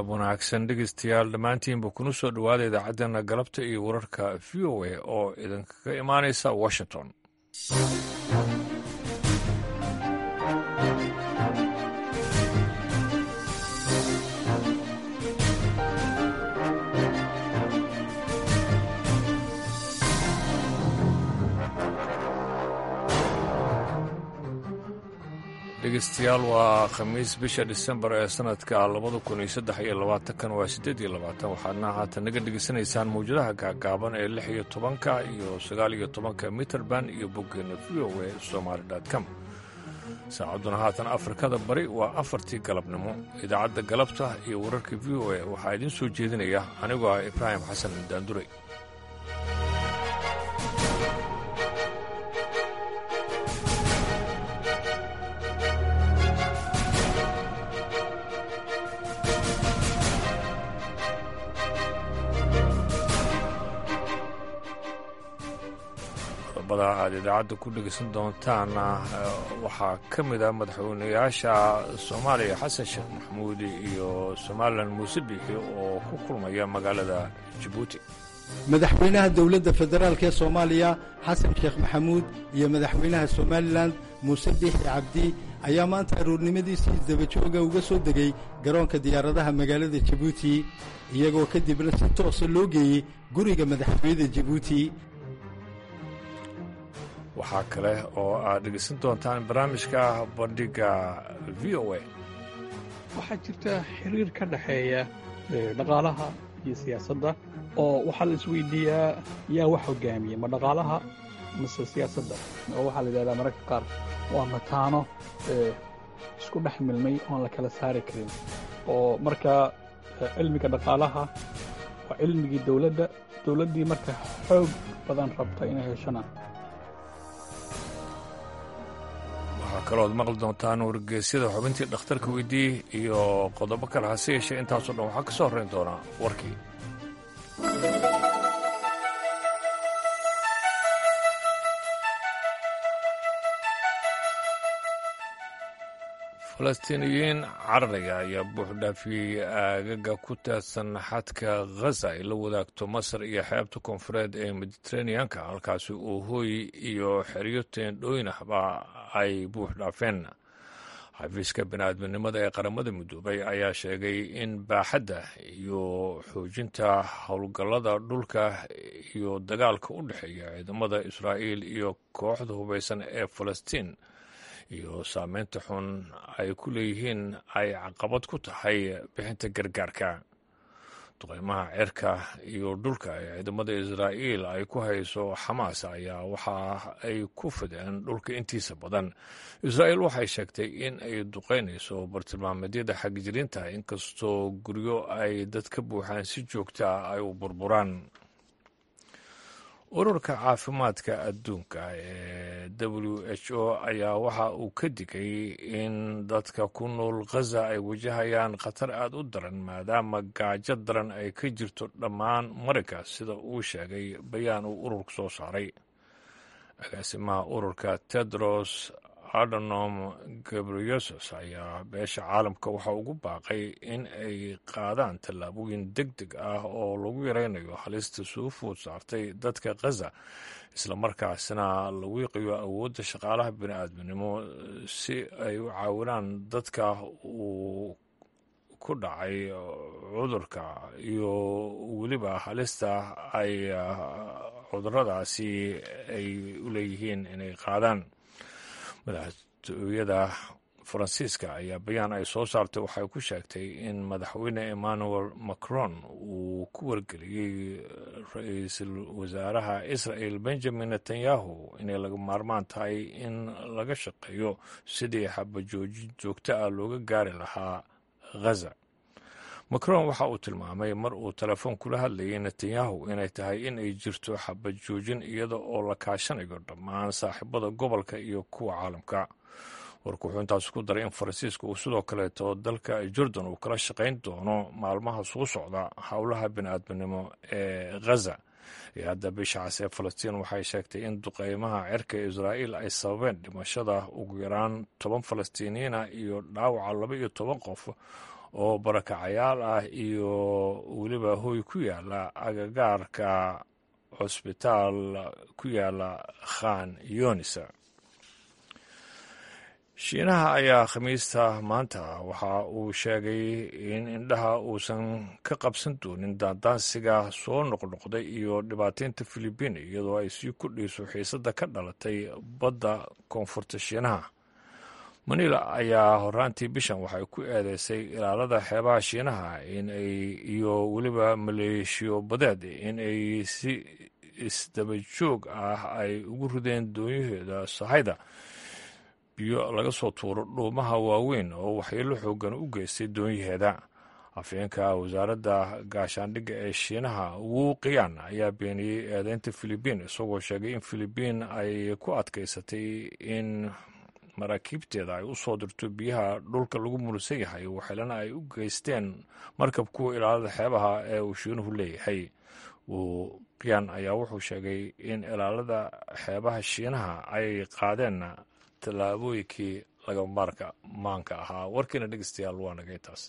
galab wanaagsan dhegeystayaal dhammaantiinba kuna soo dhowaada idaacaddeenna galabta iyo wararka v o a oo idinkaga imaanaysa washington dhegeystayaal waa khamiis bisha disembar ee sanadka labada kun iyo saddex iyo labaatankan waa siddeed iyo labaatan waxaadna haatan naga dhegeysanaysaan mawjadaha gaagaaban ee lix iyo tobanka iyo sagaal iyo tobanka mitrband iyo boggeena v o a somaali com saacadduna haatan afrikada bari waa afartii galabnimo idaacadda galabta iyo wararka v o a waxaa idiin soo jeedinaya anigoo ah ibraahim xasan daandure qodobada aad idaacadda ku dhegeysan doontaana waxaa ka mid ah madaxweynayaasha soomaaliya xasan sheekh maxamuud iyo somalilan muuse biixi oo ku kulmaya magaalada jabuuti madaxweynaha dowladda federaalk ee soomaaliya xasan sheekh maxamuud iyo madaxweynaha somalilan muuse biixi cabdi ayaa maanta aroornimadiisii dabajooga uga soo degay garoonka diyaaradaha magaalada jabuuti iyagoo kadibna si toosa loo geeyey guriga madaxtooyada jabuuti waxaa kale oo aad dhegeysan doontaan barnaamijka bandhiga v o a waxaa jirta xiriir ka dhexeeya dhaqaalaha iyo siyaasadda oo waxaa la isweydiiyaa yaa wax hogaamiya ma dhaqaalaha mase siyaasadda oo waxaa la yidhahdaa mararka qaar waa mataano isku dhex milmay oon la kala saari karin oo markaa cilmiga dhaqaalaha waa cilmigii dowladda dowladdii marka xoog badan rabta inay heshana waxaa kalooad maqli doontaan wargeysyada xubintii dhakhtarka weydii iyo qodobo kale hase yeeshee intaasoo dhan waxaa ka soo horrayn doonaa warkii falastiiniyiin carariga ayaa buuxdhaafiyey aagaga ku taadsan xadka khaza ay la wadaagto masar iyo xeebta koonfureed ee mediteraneanka halkaasi oo hooy iyo xeryo teendhooyin ahba ay buux dhaafeen xafiiska bini'aadminimada ee qaramada midoobay ayaa sheegay in baaxadda iyo xoojinta howlgallada dhulka iyo dagaalka u dhexeeya ciidamada israa'iil iyo kooxda hubaysan ee falastiin iyo saameynta xun ay ku leeyihiin ay caqabad ku tahay bixinta gargaarka duqeymaha cirka iyo dhulka ee ciidamada israa'iil ay ku hayso xamaas ayaa waxa ay ku fideen dhulka intiisa badan israa'iil waxay sheegtay in ay duqeynayso bartilmaameedyada xagjirinta inkastoo guryo ay dad ka buuxaan si joogta ay u burburaan ururka caafimaadka adduunka ee w h o ayaa waxa uu ka digay in dadka ku nool khaza ay wajahayaan khatar aad u daran maadaama gaajo daran ay ka jirto dhammaan marinka sida uu sheegay bayaan uu ururku soo saaray agaasimaha ururka tedros adonom gabriyesus ayaa beesha caalamka waxa ugu baaqay in ay qaadaan tallaabooyin deg deg ah oo lagu yaraynayo halista soo food saartay dadka khaza islamarkaasina lagu yaqiyo awoodda shaqaalaha bini'aadminimo si ay u caawinaan dadka uu ku dhacay cudurka iyo weliba halista ay cuduradaasi ay u leeyihiin inay qaadaan madaxtooyada faransiiska ayaa bayaan ay soo saartay waxay ku sheegtay in madaxweyne emmanuel macron uu ku wargeliyey ra-iisul wasaaraha israel benjamin netanyahu inay laga maarmaan tahay in laga shaqeeyo sidii xabajoojin joogto ah looga gaari lahaa khaza macron waxa uu tilmaamay mar uu telefoon kula hadlayay netanyahu inay tahay in ay jirto xabad joojin iyada oo la kaashanayo dhammaan saaxiibada gobolka iyo kuwa caalamka warku wuxuu intaas ku daray in faransiiska uu sidoo kaleeto dalka jordan uu kala shaqayn doono maalmaha soo socda howlaha bini'aadminimo ee khaza iyo hadda bisha cas ee falastiin waxay sheegtay in duqeymaha cirka israa'iil ay sababeen dhimashada ugu yaraan toban falastiiniyiina iyo dhaawaca laba iyo toban qof oo barakacayaal ah iyo weliba hoy ku yaala agagaarka cusbitaal ku yaala khan yonisa shiinaha ayaa khamiista maanta waxa uu sheegay in indhaha uusan ka qabsan doonin daandaansiga soo noqnoqday iyo dhibaataynta filibiin iyadoo ay sii kordhayso xiisadda ka dhalatay badda koonfurta shiinaha manila ayaa horaantii bishan waxay ku eedeysay ilaalada xeebaha shiinaha inay iyo weliba maleeshiyo badeed in ay si isdaba joog ah ay ugu rideen doonyaheeda sahayda biyo laga soo tuuro dhuumaha waaweyn oo waxyeelo xoogan u geystay doonyaheeda afhayeenka wasaaradda gaashaandhigga ee shiinaha wuu qiyaan ayaa beeniyey eedeynta filibiin isagoo sheegay in filibiin ay ku adkaysatay in maraakiibteeda ay u soo dirto biyaha dhulka lagu murusan yahay waxeelana ay u geysteen markab kuwa ilaalada xeebaha ee uu shiinuhu leeyahay wuu qiyaan ayaa wuxuu sheegay in ilaalada xeebaha shiinaha ay qaadeen tallaabooyinkii laga maarka maanka ahaa warkiina dhegeystayaal waa nagay taas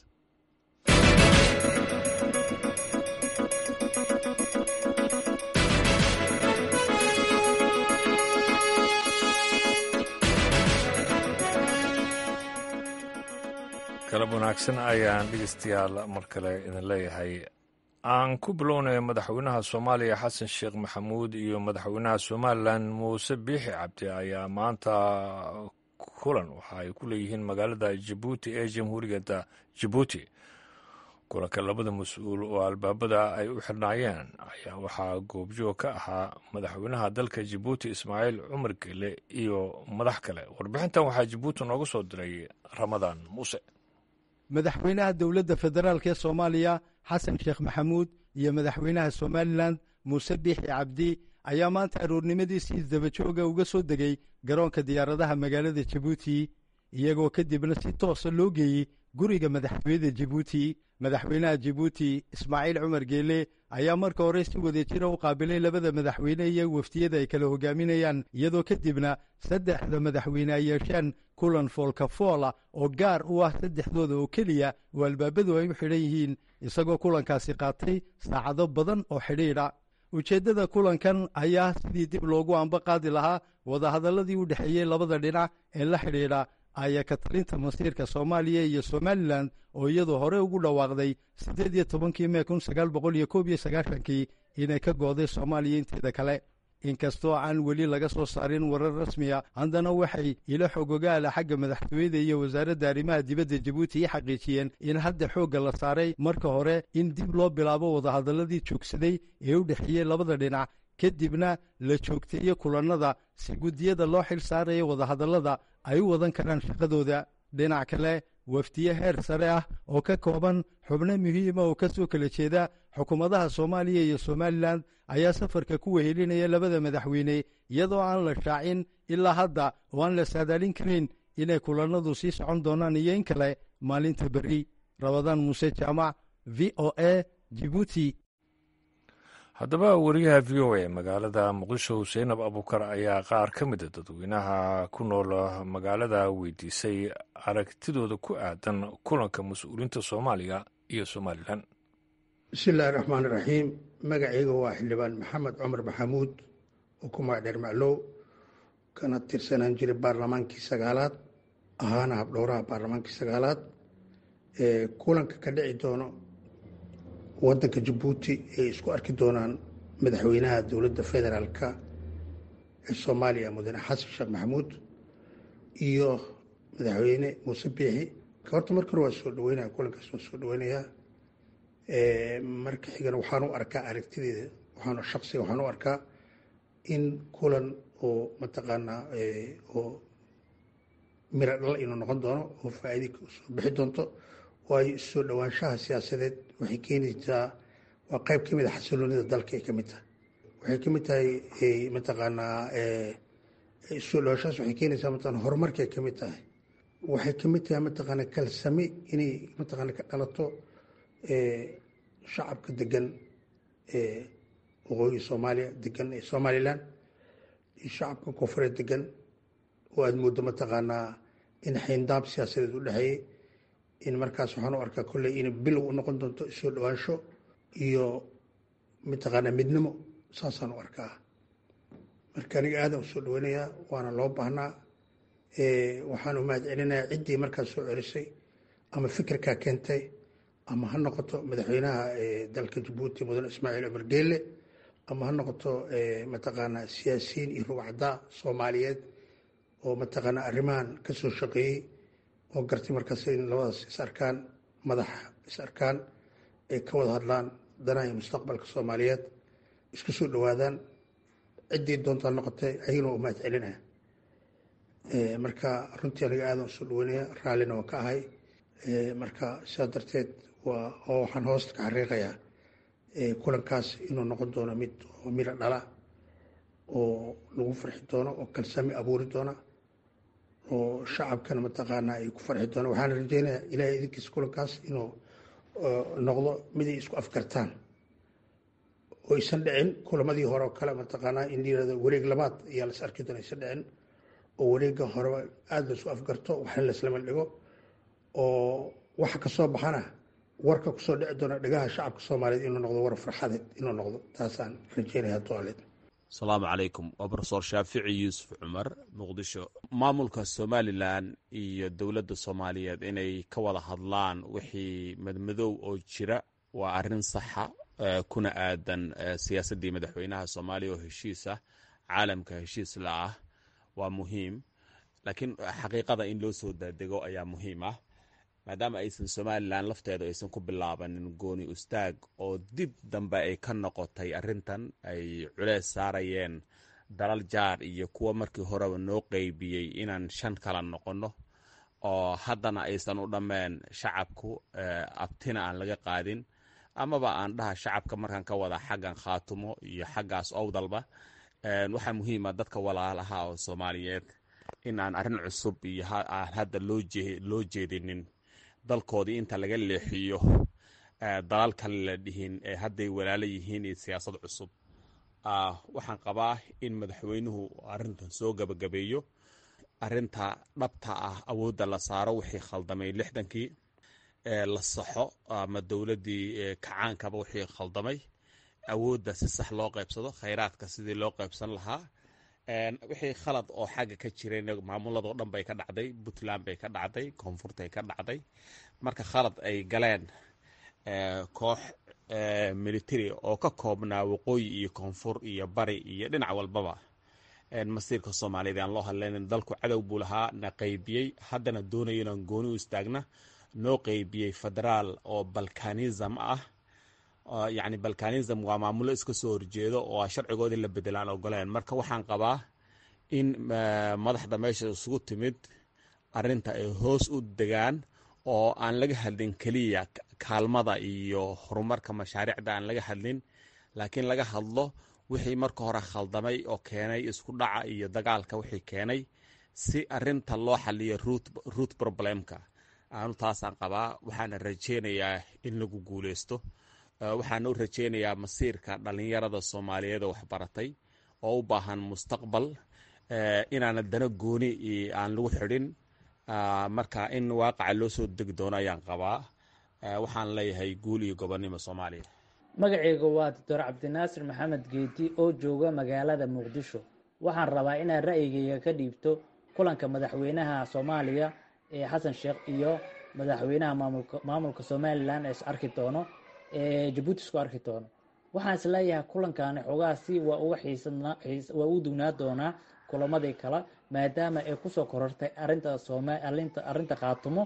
galab wanaagsan ayaan dhegeystayaal mar kale idin leeyahay aan ku bilownay madaxweynaha soomaaliya xasan sheekh maxamuud iyo madaxweynaha somalilan muuse biixi cabdi ayaa maanta kulan waxa ay ku leeyihiin magaalada jabuuti ee jamhuuriyadda jabuuti kulanka labada mas-uul oo albaabada ay u xirnaayeen ayaa waxaa goobjoog ka ahaa madaxweynaha dalka jabuuti ismaaciil cumar gele iyo madax kale warbixintan waxaa jabuuti nooga soo diray ramadaan muuse madaxweynaha dowladda federaalk ee soomaaliya xasan sheekh maxamuud iyo madaxweynaha somalilan muuse biixi cabdi ayaa maanta aroornimadiisii isdabajooga uga soo degay garoonka diyaaradaha magaalada jabuuti iyagoo kadibna si toosa loo geeyey guriga madaxtooyada jabuuti madaxweynaha jabuuti ismaaciil cumar geele ayaa marka hore si wadajira u qaabilay labada madaxweyne iyo wafdiyada ay kala hogaaminayaan iyadoo kadibna saddexda madaxweyne ay yeesheen kulan foolkafoola oo gaar u ah saddexdooda oo keliya oo albaabadu ay u xidhan yihiin isagoo kulankaasi qaatay saacado badan oo xidhiidha ujeeddada kulankan ayaa sidii dib loogu amba qaadi lahaa wadahadalladii u dhexeeyey labada dhinac ee la xidhiidha ayaa ka talinta masiirka soomaaliya iyo somalilan oo iyadu hore ugu dhawaaqday siddeed iyo tobankii mee kun sagaal boqol iyo koob iyo sagaashankii inay ka gooday soomaaliya inteeda kale inkastoo aan weli laga soo saarin warar rasmiya haddana waxay ilo xogogaala xagga madaxtooyada iyo wasaaradda arrimaha dibadda jabuuti i xaqiijiyeen in hadda xoogga la saaray marka hore in dib loo bilaabo wadahadalladii joogsaday ee u dhexeeyey labada dhinac kadibna la joogteeyo kulannada si guddiyada loo xil saaraya wadahadallada ay u wadan karaan shaqadooda dhinac kale wafdiye heer sare ah oo ka kooban xubno muhiima oo ka soo kala jeeda xukuumadaha soomaaliya iyo somalilan ayaa safarka ku wehelinaya labada madaxweyne iyadoo aan la shaacin ilaa hadda oo aan la saadaalin karin inay kulannadu sii socon doonaan iyo in kale maalinta berri rabadaan muuse jaamac v o a jibuuti haddaba wariyaha v o a magaalada muqdisho seynab abukar ayaa qaar ka mida dadweynaha ku nool magaalada weydiisay aragtidooda ku aadan kulanka mas-uuliyiinta soomaaliya iyo somalilan bismillahi raxmaan iraxiim magacayga waa xildhibaan maxamed cumar maxamuud oo ku magacdheer maclow kana tirsanaan jiray baarlamaankii sagaalaad ahaana habdhowraha baarlamaankii sagaalaad ee kulanka ka dhici doono wadanka jabuuti ay isku arki doonaan madaxweynaha dowladda federaalka ee soomaaliya mudane xasan sheekh maxamuud iyo madaxweyne muuse biixi horta marka hore waa soo dhaweynaya kulankaas waa soo dhaweynayaa marka xigana waxaan u arkaa aragtideeda waxaan shaksiga waxaan u arkaa in kulan oo mataqaanaa oo miro dhal inuu noqon doono oo faa-iida soo bixi doonto waayo soo dhowaanshaha siyaasadeed waxay keenaysaa waa qayb ka mid a xasiloonida dalka ay ka mid tahay waxay ka mid tahay mataqaanaa soo dhowaanshahaas waxay keenaysaa mataqana horumarkay ka mid tahay waxay ka mid tahay mataqaana kalsami inay mataqaana ka dhalato shacabka degan waqooyi soomaaliya degan ee somalilan iyo shacabka koonfureed degan oo aada mooddo mataqaanaa in xayndaab siyaasadeed u dhexeeyey in markaas waxaan u arkaa kolley in bilow u noqon doonto soo dhawaansho iyo mataqaanaa midnimo saasaan u arkaa marka aniga aadan u soo dhaweynayaa waana loo baahnaa waxaan u mahad celinayaa ciddii markaas soo celisay ama fikirkaa keentay ama ha noqoto madaxweynaha dalka jabuuti mudane ismaaciil cumar geelle ama ha noqoto mataqaanaa siyaasiyiin iyo rugcaddaa soomaaliyeed oo mataqaanaa arrimahan ka soo shaqeeyey oo gartay markaas in labadaas is arkaan madax is arkaan ay ka wada hadlaan danaha iyo mustaqbalka soomaaliyeed isku soo dhowaadaan ciddii doontaa noqotay ayagana waa u mahad celinaya marka runtii aniga aadan usoo dhaweynaya raallina waan ka ahay marka sidaa darteed waa oo waxaan hoosta ka xariiqayaa kulankaas inuu noqon doono mid oo miro dhala oo lagu farxi doono oo kalsami abuuri doona oo shacabkana mataqaanaa ay ku farxi doona waxaana rajeynayaa ilaahay idinkiisa kulankaas inuu noqdo mid ay isku afgartaan oo aysan dhicin kulamadii hore oo kale mataqaanaa in layirahdo wareeg labaad ayaa las arki doona aysan dhicin oo wareegga horeba aada laisu afgarto waxna laislama dhigo oo waxa kasoo baxana warka kusoo dhici doona dhagaha shacabka soomaaliyeed inuu noqdo war farxadeed inuu noqdo taasaan rajeynaya toaleed asalaamu calaykum waa brofesor shaafici yuusuf cumar muqdisho maamulka somalilan iyo dowladda soomaaliyeed inay ka wada hadlaan wixii madmadow oo jira waa arrin saxa kuna aadan siyaasaddii madaxweynaha soomaaliya oo heshiis ah caalamka heshiis la ah waa muhiim laakiin xaqiiqada in loo soo daadego ayaa muhiim ah maadaama aysan somalilan lafteedu aysan ku bilaabanin gooni ustaag oo dib dambe ay ka noqotay arrintan ay culeys saarayeen dalal jaar iyo kuwa markii horeba noo qeybiyey inaan shan kala noqonno oo haddana aysan u dhammeen shacabku abtina aan laga qaadin amaba aan dhaha shacabka markaan ka wada xaggan khaatumo iyo xaggaas owdalba waxaa muhiima dadka walaalaha oo soomaaliyeed in aan arrin cusub iyo aan hadda loo jeedinin dalkoodii inta laga leexiyo dalal kale la dhihin ee hadday walaalo yihiin iyo siyaasad cusub waxaan qabaa in madaxweynuhu arrintan soo gabagabeeyo arinta dhabta ah awoodda la saaro wixii khaldamay lixdankii la saxo ama dowladdii kacaankaba wixii khaldamay awoodda si sax loo qaybsado khayraadka sidii loo qaybsan lahaa wixii khalad oo xagga ka jirayna maamuladoo dhan bay ka dhacday puntland bay ka dhacday koonfurtay ka dhacday marka khalad ay galeen koox military oo ka koobnaa waqooyi iyo koonfur iyo bari iyo dhinac walbaba masiirka soomaaliyeed aan loo hadlaynin dalku cadow buu lahaa na qaybiyey haddana doonayo inaan gooni u istaagna noo qaybiyey federaal oo balkanism ah yacni balkanism waa maamulo iska soo horjeedo oo sharcigoodii la bedelaan ogoleen marka waxaan qabaa in madaxda meesha isugu timid arinta ay hoos u degaan oo aan laga hadlin keliya kaalmada iyo horumarka mashaariicda aan laga hadlin laakiin laga hadlo wixii marka hore khaldamay oo keenay isku dhaca iyo dagaalka wixii keenay si arinta loo xaliyo root problemka aanu taasaan qabaa waxaana rajeynayaa in lagu guuleysto waxaana u rajeynayaa masiirka dhalinyarada soomaaliyeed oo waxbaratay oo u baahan mustaqbal inaana dana gooni aan lagu xidhin marka in waaqaca loo soo degi doono ayaan qabaa waxaan leeyahay guul iyo gobonnimo soomaaliya magacayga waa doctor cabdinaasir maxamed geeti oo jooga magaalada muqdisho waxaan rabaa inaan ra'yigayga ka dhiibto kulanka madaxweynaha soomaaliya ee xasan sheekh iyo madaxweynaha maamulka somalilan ee is arki doono ee jabuuti isku arki doono waxaan is leeyahay kulankaani xogaasi waa uga waa u dugnaa doonaa kulamadii kale maadaama ay kusoo korortay arinta arinta khaatumo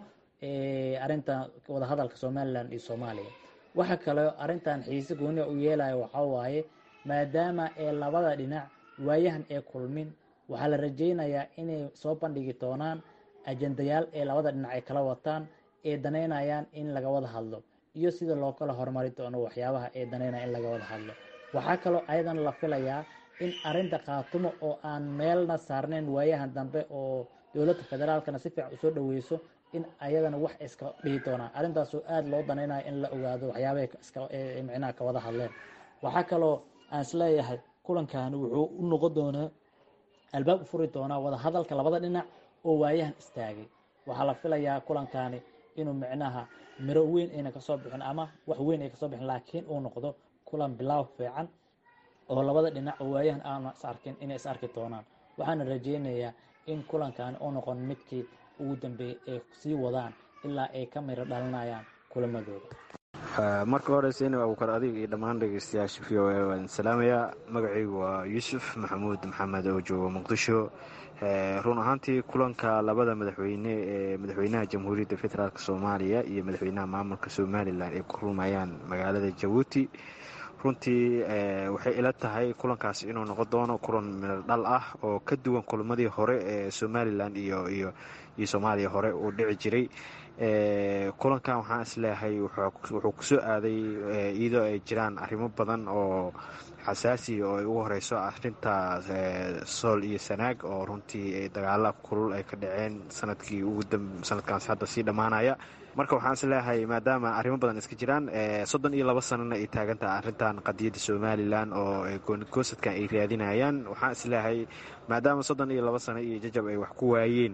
arinta wadahadalka somalilan iyo soomaaliya waxa kaleo arintan xiise gooniya u yeelaya waxaa waaye maadaama ee labada dhinac waayahan ee kulmin waxaa la rajeynayaa inay soo bandhigi doonaan ajendayaal ee labada dhinac ay kala wataan ee danaynayaan in laga wada hadlo iyo sida loo kala horumari doono waxyaabaha ee danaynaya in laga wada hadlo waxaa kaloo ayadan la filayaa in arinta khaatumo oo aan meelna saarnayn waayahan dambe oo dowladda federaalkana si fiican usoo dhaweyso in ayadana wax iska dhihi doonaan arrintaasoo aada loo danaynayo in la ogaado waxyaabahay micnaha ka wada hadleen waxaa kaloo aan isleeyahay kulankani wuxuu u noqon doonaa albaab u furi doonaa wada hadalka labada dhinac oo waayahan istaagay waxaa la filayaa kulankani inuu micnaha miro weyn ayna kasoo bixin ama wax weyn ay kasoo bixin laakiin uu noqdo kulan bilaaw fiican oo labada dhinac oo waayahan aana is arkin inay is arki doonaan waxaana rajeynayaa in kulankan uu noqon midkii ugu dambeeyey ay sii wadaan ilaa ay ka miro dhalinayaan kulamadooda marka hore seyna abuukar adiga iyo dhammaan dhegeystayaasha v o a waan salaamayaa magacaygu waa yuusuf maxamuud maxamed oo jooga muqdisho run ahaantii kulanka labada madaxweyne ee madaxweynaha jamhuuriyadda federaalk soomaaliya iyo madaxweynaha maamulka somalilan ay ku kulmayaan magaalada jabuuti runtii waxay ila tahay kulankaas inuu noqon doono kulan midho dhal ah oo ka duwan kulamadii hore ee somalilan iyo iyo iyo soomaaliya hore uu dhici jiray kulankan waxaan isleeyahay wuxuu kusoo aaday iyadoo ay jiraan arrimo badan oo xasaasi oo ay ugu horeyso arinta sool iyo sanaag oo runtii dagaala kulul ay ka dhaceen sanadkii sanadkaas hadda sii dhammaanaya marka waxaan isleeyahay maadaama arrimo badan iska jiraan soddon iyo labo sanana ay taagantaha arrintan qadiyadda somalilan oo goonigosadkan ay raadinayaan waxaan isleeyahay maadaama soddon iyo labo sano iyo jajab ay wax ku waayeen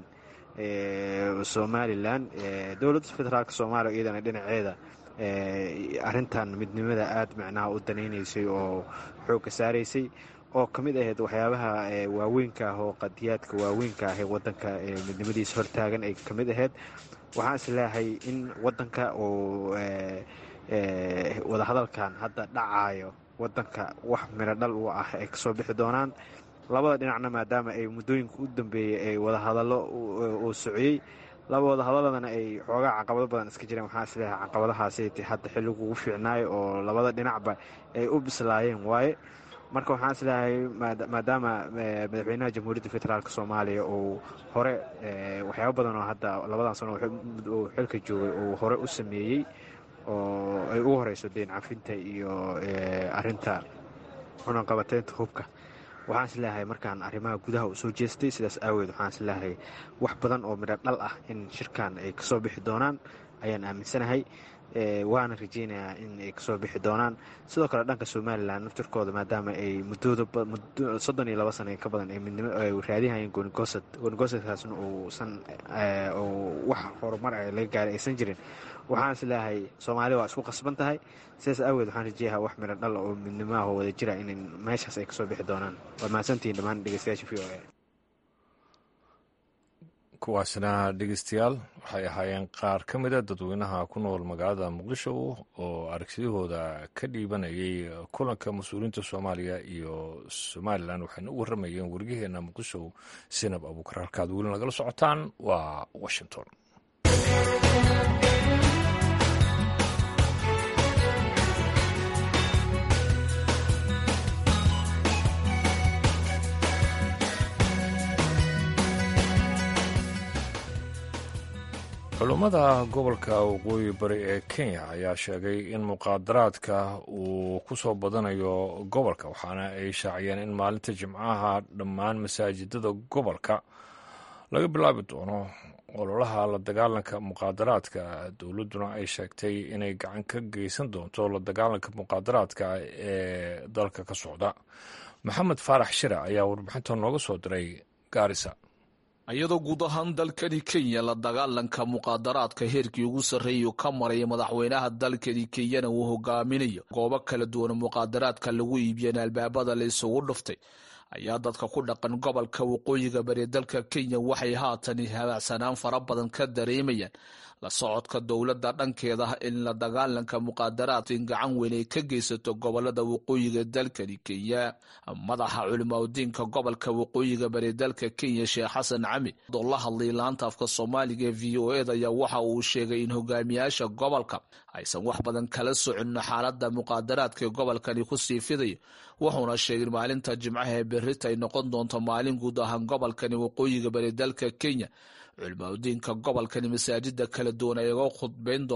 somalilan dowladda federaalk soomaaliya iyadana dhinaceeda arintan midnimada aada macnaha u danaynaysay oo xoogga saaraysay oo ka mid ahayd waxyaabaha waaweynka ah oo qadiyaadka waaweynka ah ee wadanka midnimadiisa hortaagan ay ka mid ahayd waxaan is leeyahay in wadanka uu wadahadalkan hadda dhacayo wadanka wax midho dhal u ah ay kasoo bixi doonaan labada dhinacna maadaama ay muddooyinka u dambeeyey ay wadahadallo uu sociyey laba wadahadaladana ay xoogaa caqabado badan iska jireen waxaan isleeyahay caqabadahaasi hadda xilligu ugu fiicnaayo oo labada dhinacba ay u bislaayeen waaye marka waxaan isleeyahay maadaama madaxweynaha jamhuuriyadda federaalk soomaaliya uu hore waxyaaba badan oo hadda labadan sano uu xilka joogay uu hore u sameeyey oo ay ugu horeyso deen cafinta iyo arinta cunaqabateynta hubka waxaan isleeyahay markaan arrimaha gudaha u soo jeestay sidaas aaweed waxaan isleeyahay wax badan oo midho dhal ah in shirkan ay kasoo bixi doonaan ayaan aaminsanahay waana rajeynayaa in ay kasoo bixi doonaan sidoo kale dhanka somalilan naftirkooda maadaama ay muddooda soddon iyo labo sana ka badan ay midnimo ay raadinayeen goonigoosad goonigosadkaasna uusan wax horumar a laga gaaray aysan jirin waxaan is leeyahay soomaaliya waa isku qasban tahay sidaas aaweed waxaan rajeeyaha wax midho dhal oo midnimaah oo wada jira in meeshaas ay kasoo bixi doonaan waad mahadsantihiin dhammaan dhegeystayaasha v o a kuwaasna dhegeystayaal waxay ahaayeen qaar ka mida dadweynaha ku nool magaalada muqdisho oo aragtidahooda ka dhiibanayay kulanka mas-uuliyiinta soomaaliya iyo somalilan waxayna u warramayeen weriyaheena muqdisho sinab abuukar halkaad weli nagala socotaan waa washington culummada gobolka waqooyi bari ee kenya ayaa sheegay in muqaadaraadka uu ku soo badanayo gobolka waxaana ay shaaciyeen in maalinta jimcaha dhammaan masaajidada gobolka laga bilaabi doono ololaha la dagaalanka muqaadaraadka dowladduna ay sheegtay inay gacan ka geysan doonto la dagaalanka muqaadaraadka ee dalka ka socda maxamed faarax shire ayaa warbixinta nooga soo diray gaarisa iyadoo guud ahaan dalkani kenya la dagaalanka muqaadaraadka heerkii ugu sarreeyu ka maraya madaxweynaha dalkani kenyana uu hogaaminayo goobo kala duwan muqaadaraadka lagu iibiyeen albaabada la isugu dhuftay ayaa dadka ku dhaqan gobolka waqooyiga bari dalka kenya waxay haatan habaacsanaan fara badan ka dareemayaan la socodka dowladda dhankeeda in la dagaalanka muqaadaraadka in gacan weyn ay ka geysato gobolada waqooyiga dalkani kenya madaxa culimaudiinka gobolka waqooyiga bari dalka kenya sheekh xasan cami oo la hadlay laanta afka soomaaliga ee v o eda ayaa waxa uu sheegay in hogaamiyaasha gobolka aysan wax badan kala socon xaalada muqaadaraadka ee gobolkani kusii fidayo wuxuuna sheegay maalinta jimcaha ee berita ay noqon doonto maalin guud ahaan gobolkani waqooyiga bari dalka kenya culimaudiinka gobolkani masaajida kala duwan ay uga khudbayn doonaan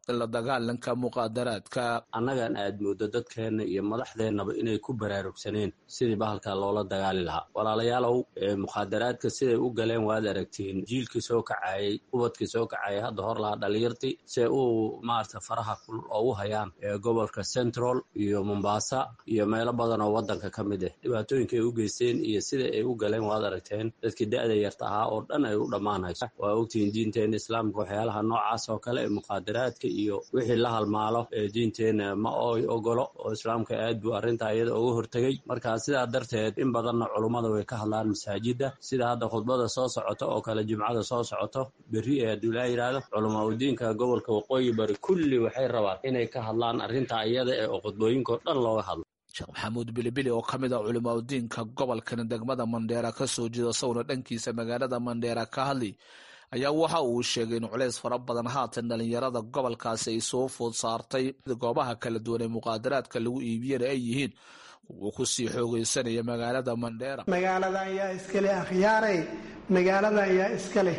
la dagaalanka muqaadaraadka annagan aad moodo dadkeenna iyo madaxdeennaba inay ku baraarugsaneen sidii bahalka loola dagaali lahaa walaalayaalow mukhaadaraadka siday u galeen waad aragtiin jiilkii soo kacayey ubadkii soo kacayay hadda hor lahaa dhalinyartii se uu maarata faraha kulul oo u hayaan gobolka central iyo mombasa iyo meelo badan oo waddanka ka mid ah dhibaatooyinka ay u geysteen iyo sida ay u galeen waad aragteen dadkii da-da yarta ahaa oo dhan ay u dhammaanayso waa ogtihiin diinteena islaamka waxyaalaha noocaas oo kale ee mukhaadaraadka iyo wixii la halmaalo ee diinteena ma oy ogolo oo islaamka aad buu arrintaa iyada uga hortegey marka sidaa darteed in badanna culummada way ka hadlaan masaajidda sida hadda khudbada soo socoto oo kale jimcada soo socoto berri ee hadduu ilaa yidhaahdo culamaa udiinka gobolka waqooyi bari kulli waxay rabaan inay ka hadlaan arrintaa iyada ee oo khudbooyinkao dhan looga hadlo sheekh maxamuud bilibili oo ka mid a culimaa udiinka gobolkan degmada mandheera ka soo jeeda sawna dhankiisa magaalada mandheera ka hadlay ayaa waxa uu sheegay in culays fara badan haatan dhalinyarada gobolkaasi ay soo food saartay goobaha kala duwan ee muqaadaraadka lagu iibiyana ay yihiin kuwa kusii xoogeysanaya magaalada mandheera magaaladan yaa iskale akhyaarey magaaladan yaa iska leh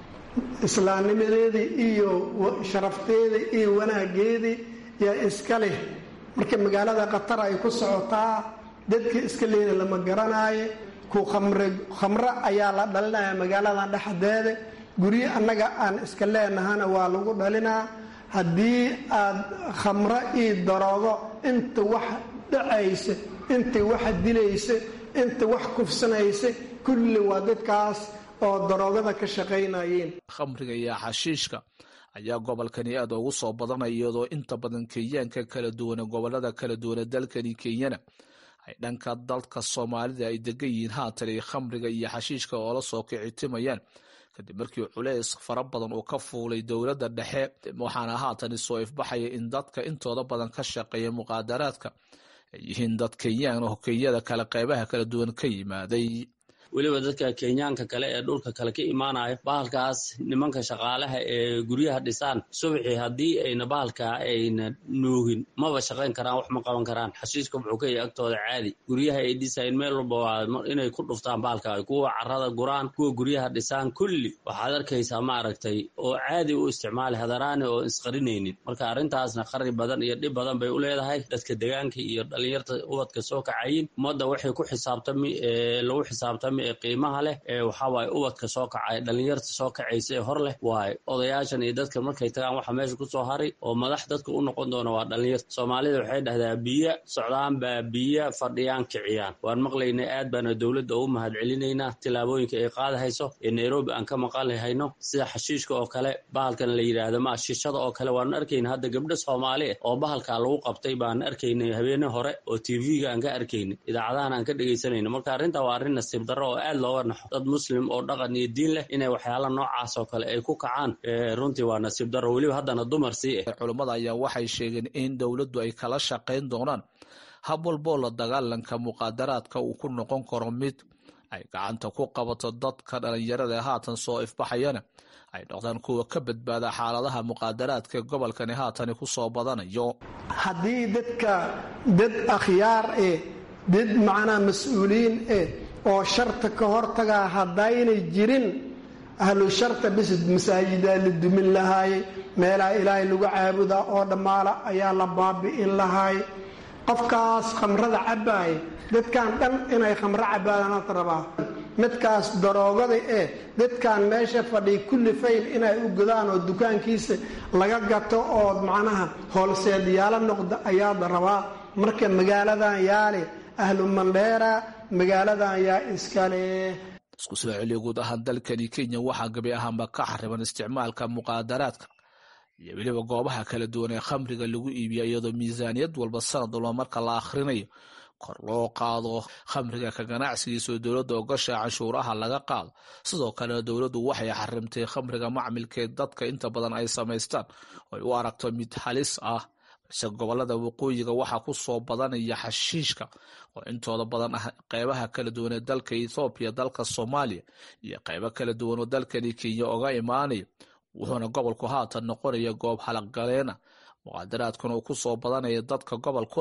islaamnimadeedii iyo sharafteedii iyo wanaageedii yaa iska leh marka magaalada qatar ay ku socotaa dadkii iska leeda lama garanaayo ku khamro ayaa la dhalinaya magaaladan dhexdeeda guryo annaga aan iska leenahana waa lagu dhalinaa haddii aad khamro io daroogo inta wax dhacaysa inta wax dilaysa inta wax kufsanaysa kulli waa dadkaas oo daroogada ka shaqaynayeen khamriga iyo xashiishka ayaa gobolkani aad ugu soo badanaya iyadoo inta badan kenyaanka kala duwane gobolada kala duwane dalkani kenyana ay dhanka dalka soomaalida ay degan yihiin haatan ay khamriga iyo xashiishka oola soo kicitimayaan kadib markii culeys fara badan uu ka fuulay dowladda dhexe waxaana haatan soo ifbaxaya in dadka intooda badan ka shaqeeya muqaadaraadka ay yihiin dad kenyaan oo kenyada kale qeybaha kala duwan ka yimaaday weliba dadka kenyaanka kale ee dhulka kale ka imaanayo bahalkaas nimanka shaqaalaha ee guryaha dhisaan subaxii haddii ayna bahalkaa ayna nuugin maba shaqayn karaan wax ma qaban karaan xashiiska wuxuu ka yahay agtooda caadi guryaha ay dhisayn meel walba waa inay ku dhuftaan bahalka kuwa carada guraan kuwa guryaha dhisaan kulli waxaad arkaysaa maaragtay oo caadi u isticmaali hadaraani oo isqarinaynin marka arrintaasna qari badan iyo dhib badan bay u leedahay dadka degaanka iyo dhalinyarta ubadka soo kacayin ummadda waxay ku xisaabtami lagu xisaabtami ee qiimaha leh ee waxawaaye ubadka soo kacay dhalinyarta soo kacaysa ee hor leh waaye odayaashan iyo dadka markay tagaan waxa meesha kusoo haray oo madax dadka u noqon doona waa dhalinyarta soomaalida waxay dhahdaa biyo socdaan baa biyo fadhiyaan kiciyaan waan maqlaynay aad baana dowladda ugu mahad celinaynaa tillaabooyinka ay qaadahayso ee nairobi aan ka maqalhayno sida xashiishka oo kale bahalkan la yidhaahdo ma shishada oo kale waanu arkayna hadda gabdho soomaali ah oo bahalkaa lagu qabtay baan arkaynay habeene hore oo tv-ga aan ka arkaynay idaacadahan aan ka dhegaysanayno marka arrinta waa arrin nasiib darro oo aad looga naxo dad muslim oo dhaqan iyo diin leh inay waxyaala noocaas oo kale ay ku kacaan runtii waa nasiib darro weliba haddana dumar sii ah culummada ayaa waxay sheegeen in dowladdu ay kala shaqayn doonaan hab walboo la dagaalanka muqaadaraadka uu ku noqon karo mid ay gacanta ku qabato dadka dhalinyarada ee haatan soo ifbaxayana ay noqdaan kuwa ka badbaada xaaladaha muqaadaraadka gobolkani haatani ku soo badanayo haddii dadka dad akhyaar eh dad macnaa mas-uuliyiin eh oo sharta ka hortagaa haddaynay jirin ahlu sharta bis masaajidaa la dumin lahaayey meelaha ilaahay lagu caabudaa oo dhammaala ayaa la baabi'in lahaay qofkaas khamrada cabbaaya dadkan dhan inay khamro cabbaadanaad rabaa midkaas daroogada eh dadkan meesha fadhiya kulli fayl inay u godaan oo dukaankiisa laga gato oo macnaha hoolseedyaalo noqda ayaad rabaa marka magaaladan yaale ahlu mandheera magaaladan yaa iskale isku soo celiya guud ahaan dalkani kenya waxaa gabi ahaanba ka xariban isticmaalka muqaadaraadka iyo weliba goobaha kala duwan ee khamriga lagu iibiya iyadoo miisaaniyad walba sanad walba marka la akhrinayo kor loo qaado khamriga ka ganacsigiisa oo dowladda ogosha canshuuraha laga qaado sidoo kale dowladdu waxay xarimtay khamriga macmilkee dadka inta badan ay samaystaan oo ay u aragto mid halis ah balse gobolada waqooyiga waxaa ku soo badanaya xashiishka oo intooda badan ah qeybaha kala duwan ee dalka ethoobiya dalka soomaaliya iyo qeybo kala duwan oo dalkani kenya oga imaanaya wuxuuna gobolku haatan noqonaya goob halaqgaleena muqaadaraadkuna uu ku soo badanaya dadka gobolkuna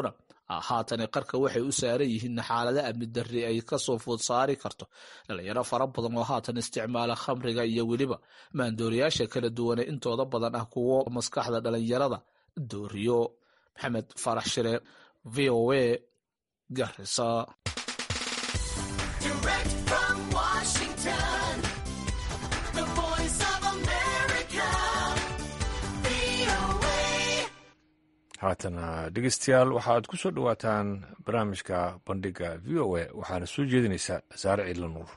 haatan qarka waxay u saaran yihiin xaalado amni darri ay kasoo food saari karto dhalinyaro fara badan oo haatan isticmaala khamriga iyo weliba maandooriyaasha kala duwane intooda badan ah kuwo maskaxda dhalinyarada dooriyo maxamed farax shire v o a garisa haatana dhegeystayaal waxaad ku soo dhowaataan barnaamijka bandhiga v o a waxaana soo jeedinaysaa saare ciidla nuur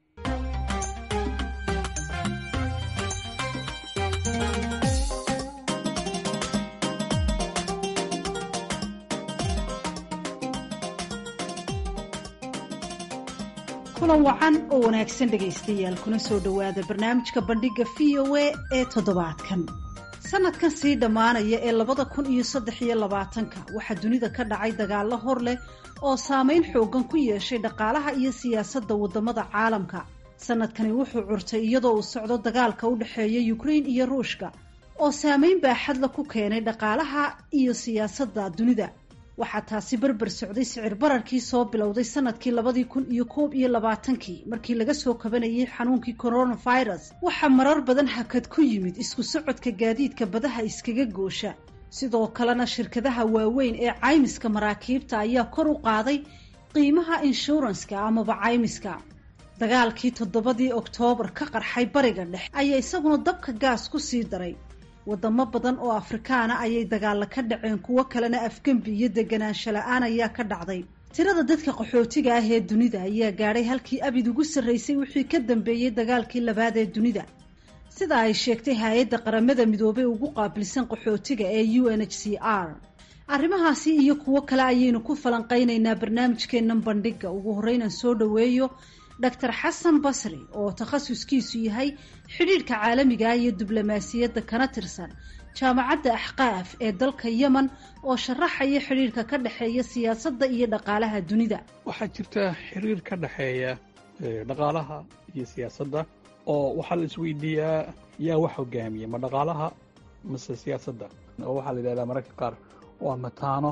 kulan wacan oo wanaagsan dhegaystayaal kuna soo dhowaada barnaamijka bandhiga v o a ee toddobaadkan sanadkan sii dhammaanaya ee labada kun iyo saddex iyo labaatanka waxaa dunida ka dhacay dagaallo hor leh oo saameyn xoogan ku yeeshay dhaqaalaha iyo siyaasadda waddamada caalamka sanadkani wuxuu curtay iyadoo uu socdo dagaalka u dhexeeya ukrain iyo ruushka oo saameyn baaxadla ku keenay dhaqaalaha iyo siyaasadda dunida waxaa taasi berber socday sicir bararkii soo bilowday sanadkii labadii kun iyo koob iyo labaatankii markii laga soo kabanayay xanuunkii coronavirus waxaa marar badan hakad ku yimid isku socodka gaadiidka badaha iskaga goosha sidoo kalena shirkadaha waaweyn ee caymiska maraakiibta ayaa kor u qaaday qiimaha inshuranska amaba caymiska dagaalkii toddobadii oktoobar ka qarxay bariga dhexe ayaa isaguna dabka gaas ku sii daray wadamo badan oo afrikaana ayay dagaalla ka dhaceen kuwo kalena afgembi iyo deganaansho la-aan ayaa ka dhacday tirada dadka qaxootiga ah ee dunida ayaa gaadhay halkii abid ugu sarraysay wixii ka dambeeyey dagaalkii labaad ee dunida sida ay sheegtay hay-adda qaramada midoobay ugu qaabilsan qaxootiga ee u n h c r arrimahaasi iyo kuwo kale ayaynu ku falanqaynaynaa barnaamijkeennan bandhiga ugu horreynaan soo dhoweeyo doctor xasan basri oo takhasuskiisu yahay xidhiidhka caalamiga ah iyo diblomaasiyadda kana tirsan jaamacadda axqaaf ee dalka yemen oo sharaxaya xidhiidhka ka dhexeeya siyaasadda iyo dhaqaalaha dunida waxaa jirta xiriir ka dhexeeya dhaqaalaha iyo siyaasadda oo waxaa la isweydiiyaa yaa wax hogaamiya ma dhaqaalaha mase siyaasadda oo waxaa la yidhahdaa mararka qaar waa mataano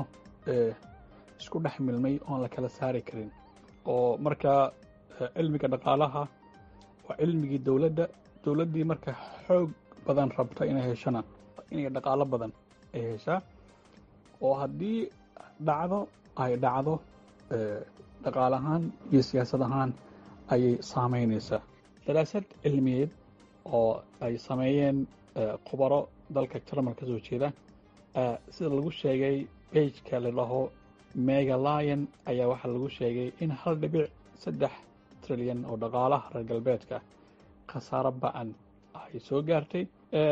isku dhex milmay oon la kala saari karin oo markaa cilmiga dhaqaalaha waa cilmigii dowladda dowladdii marka xoog badan rabta inay heshana inay dhaqaalo badan ay heshaa oo haddii dhacdo ay dhacdo dhaqaal ahaan iyo siyaasad ahaan ayay saameynaysaa daraasad cilmiyeed oo ay sameeyeen khubaro dalka jarmal ka soo jeeda sida lagu sheegay bageka la dhaho megalion ayaa waxaa lagu sheegay in hal dhibic saddex trilyan oo dhaqaalaha reer galbeedka khasaaro ba-an ay soo gaartay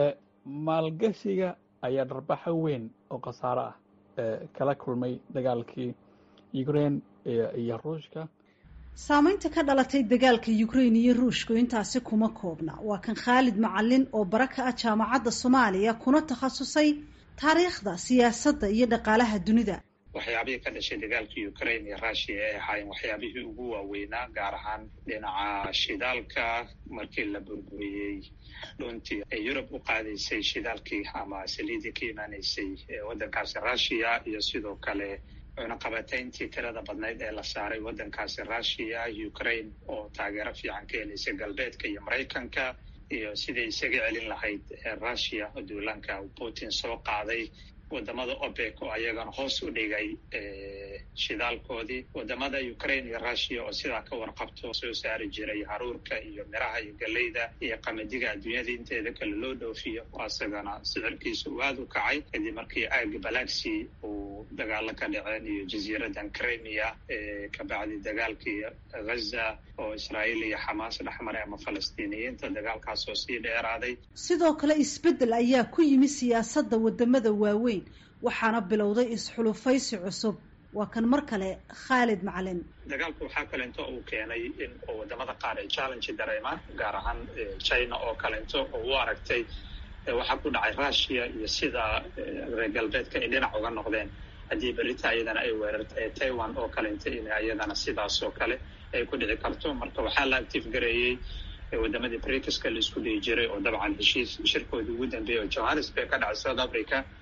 maalgashiga ayaa dharbaxo weyn oo khasaaro ah kala kulmay dagaalkii ukrain iyo ruushka saameynta ka dhalatay dagaalka ukrain iyo ruushku intaasi kuma koobna waa kan khaalid macalin oo bara ka ah jaamacadda soomaaliya kuna takhasusay taariikhda siyaasadda iyo dhaqaalaha dunida waxyaabihii ka dhashay dagaalkii ukrain iyo rushiya ay ahaayeen waxyaabihii ugu waaweynaa gaar ahaan dhinaca shidaalka markii la burburiyey dhuntii ay yurub u qaadaysay shidaalkii ama saliidii ka imaanaysay waddankaasi rushiya iyo sidoo kale cunaqabatayntii tirada badnayd ee la saaray waddankaasi rushiya ukrain oo taageero fiican ka helaysay galbeedka iyo maraykanka iyo sidai isaga celin lahayd rushiya oo duulaanka putin soo qaaday wadamada opec oo ayagana hoos u dhigay shidaalkoodii wadamada ukraine iyo russia oo sidaa ka warqabto soo saari jiray haruurka iyo miraha iyo galeyda iyo qamadiga adduunyada inteeda kale loo dhoofiyo asagana sicirkiisa uu aada u kacay kadib markii aaga balaxi uu dagaalo ka dhaceen iyo jasiiradan crimea kabacdi dagaalkii ghaza oo israa'iil iyo xamaas dhexmaray ama falastiiniyiinta dagaalkaas oo sii dheeraaday sidoo kale isbeddel ayaa ku yimi siyaasadda wadamada waaweyn waxaana bilowday isxulufaysi cusub waa kan mar kale khaalid macalin dagaalku waxaa kalento uu keenay in wadamada qaar ay challenge dareemaan gaar ahaan china oo kalento oo u aragtay waxaa ku dhacay russia iyo sida reer galbeedka ay dhinac uga noqdeen haddii berita ayadana ay weerarta taiwan oo kalento in ayadana sidaas oo kale ay ku dhici karto marka waxaa la active gareeyey wadamadii brikiska la isku dhihi jiray oo dabcan heshiis shirkoodii ugu dambeeyay oo johannesburg ka dhacay south africa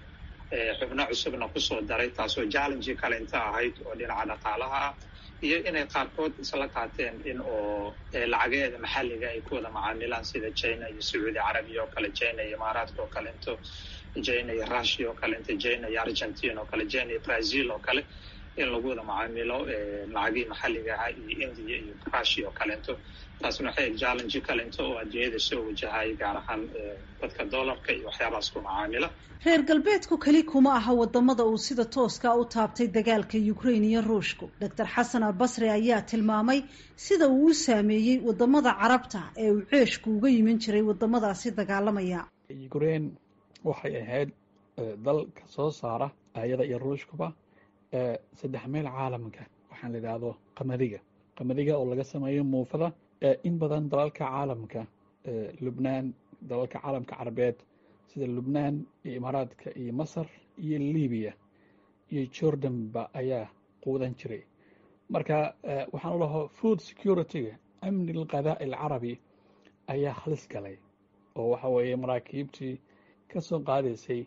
xubno cusubna kusoo daray taasoo challenge kalenta ahayd oo dhinaca dhaqaalaha ah iyo inay qaarkood isla qaateen in oo lacageeda maxalliga ay ku wada macaamilaan sida china iyo sacuudi carabiya oo kale china iyo imaaraadka oo kalento china iyo russia oo kalento china iyo argentina oo kale china iyo brazil oo kale in lagu wada macaamilo lacagihii maxalliga ahaa iyo india iyo russia oo kalento taasna waxay challenge kalento oo adduunyada soo wajahay gaar ahaan dadka dollarka iyo waxyaabahaas ku macaamila reer galbeedku keli kuma aha wadamada uu sida tooska u taabtay dagaalka ukrain iyo ruushku doctor xasan albasri ayaa tilmaamay sida uu u saameeyey wadamada carabta ee uu ceeshku uga yimin jiray wadamadaasi dagaalamaya ukrain waxay ahayd dal ka soo saara ayada iyo ruushkuba saddex meel caalamka waxaan la idhaahdo qamadiga qamadiga oo laga sameeyo muufada in badan dalalka caalamka lubnaan dalalka caalamka carabeed sida lubnaan iyo imaaraadka iyo masar iyo libiya iyo jordanba ayaa quudan jiray marka waxaan u laho food security-ga amni alqadaa alcarabi ayaa halis galay oo waxa weeye maraakiibtii ka soo qaadaysay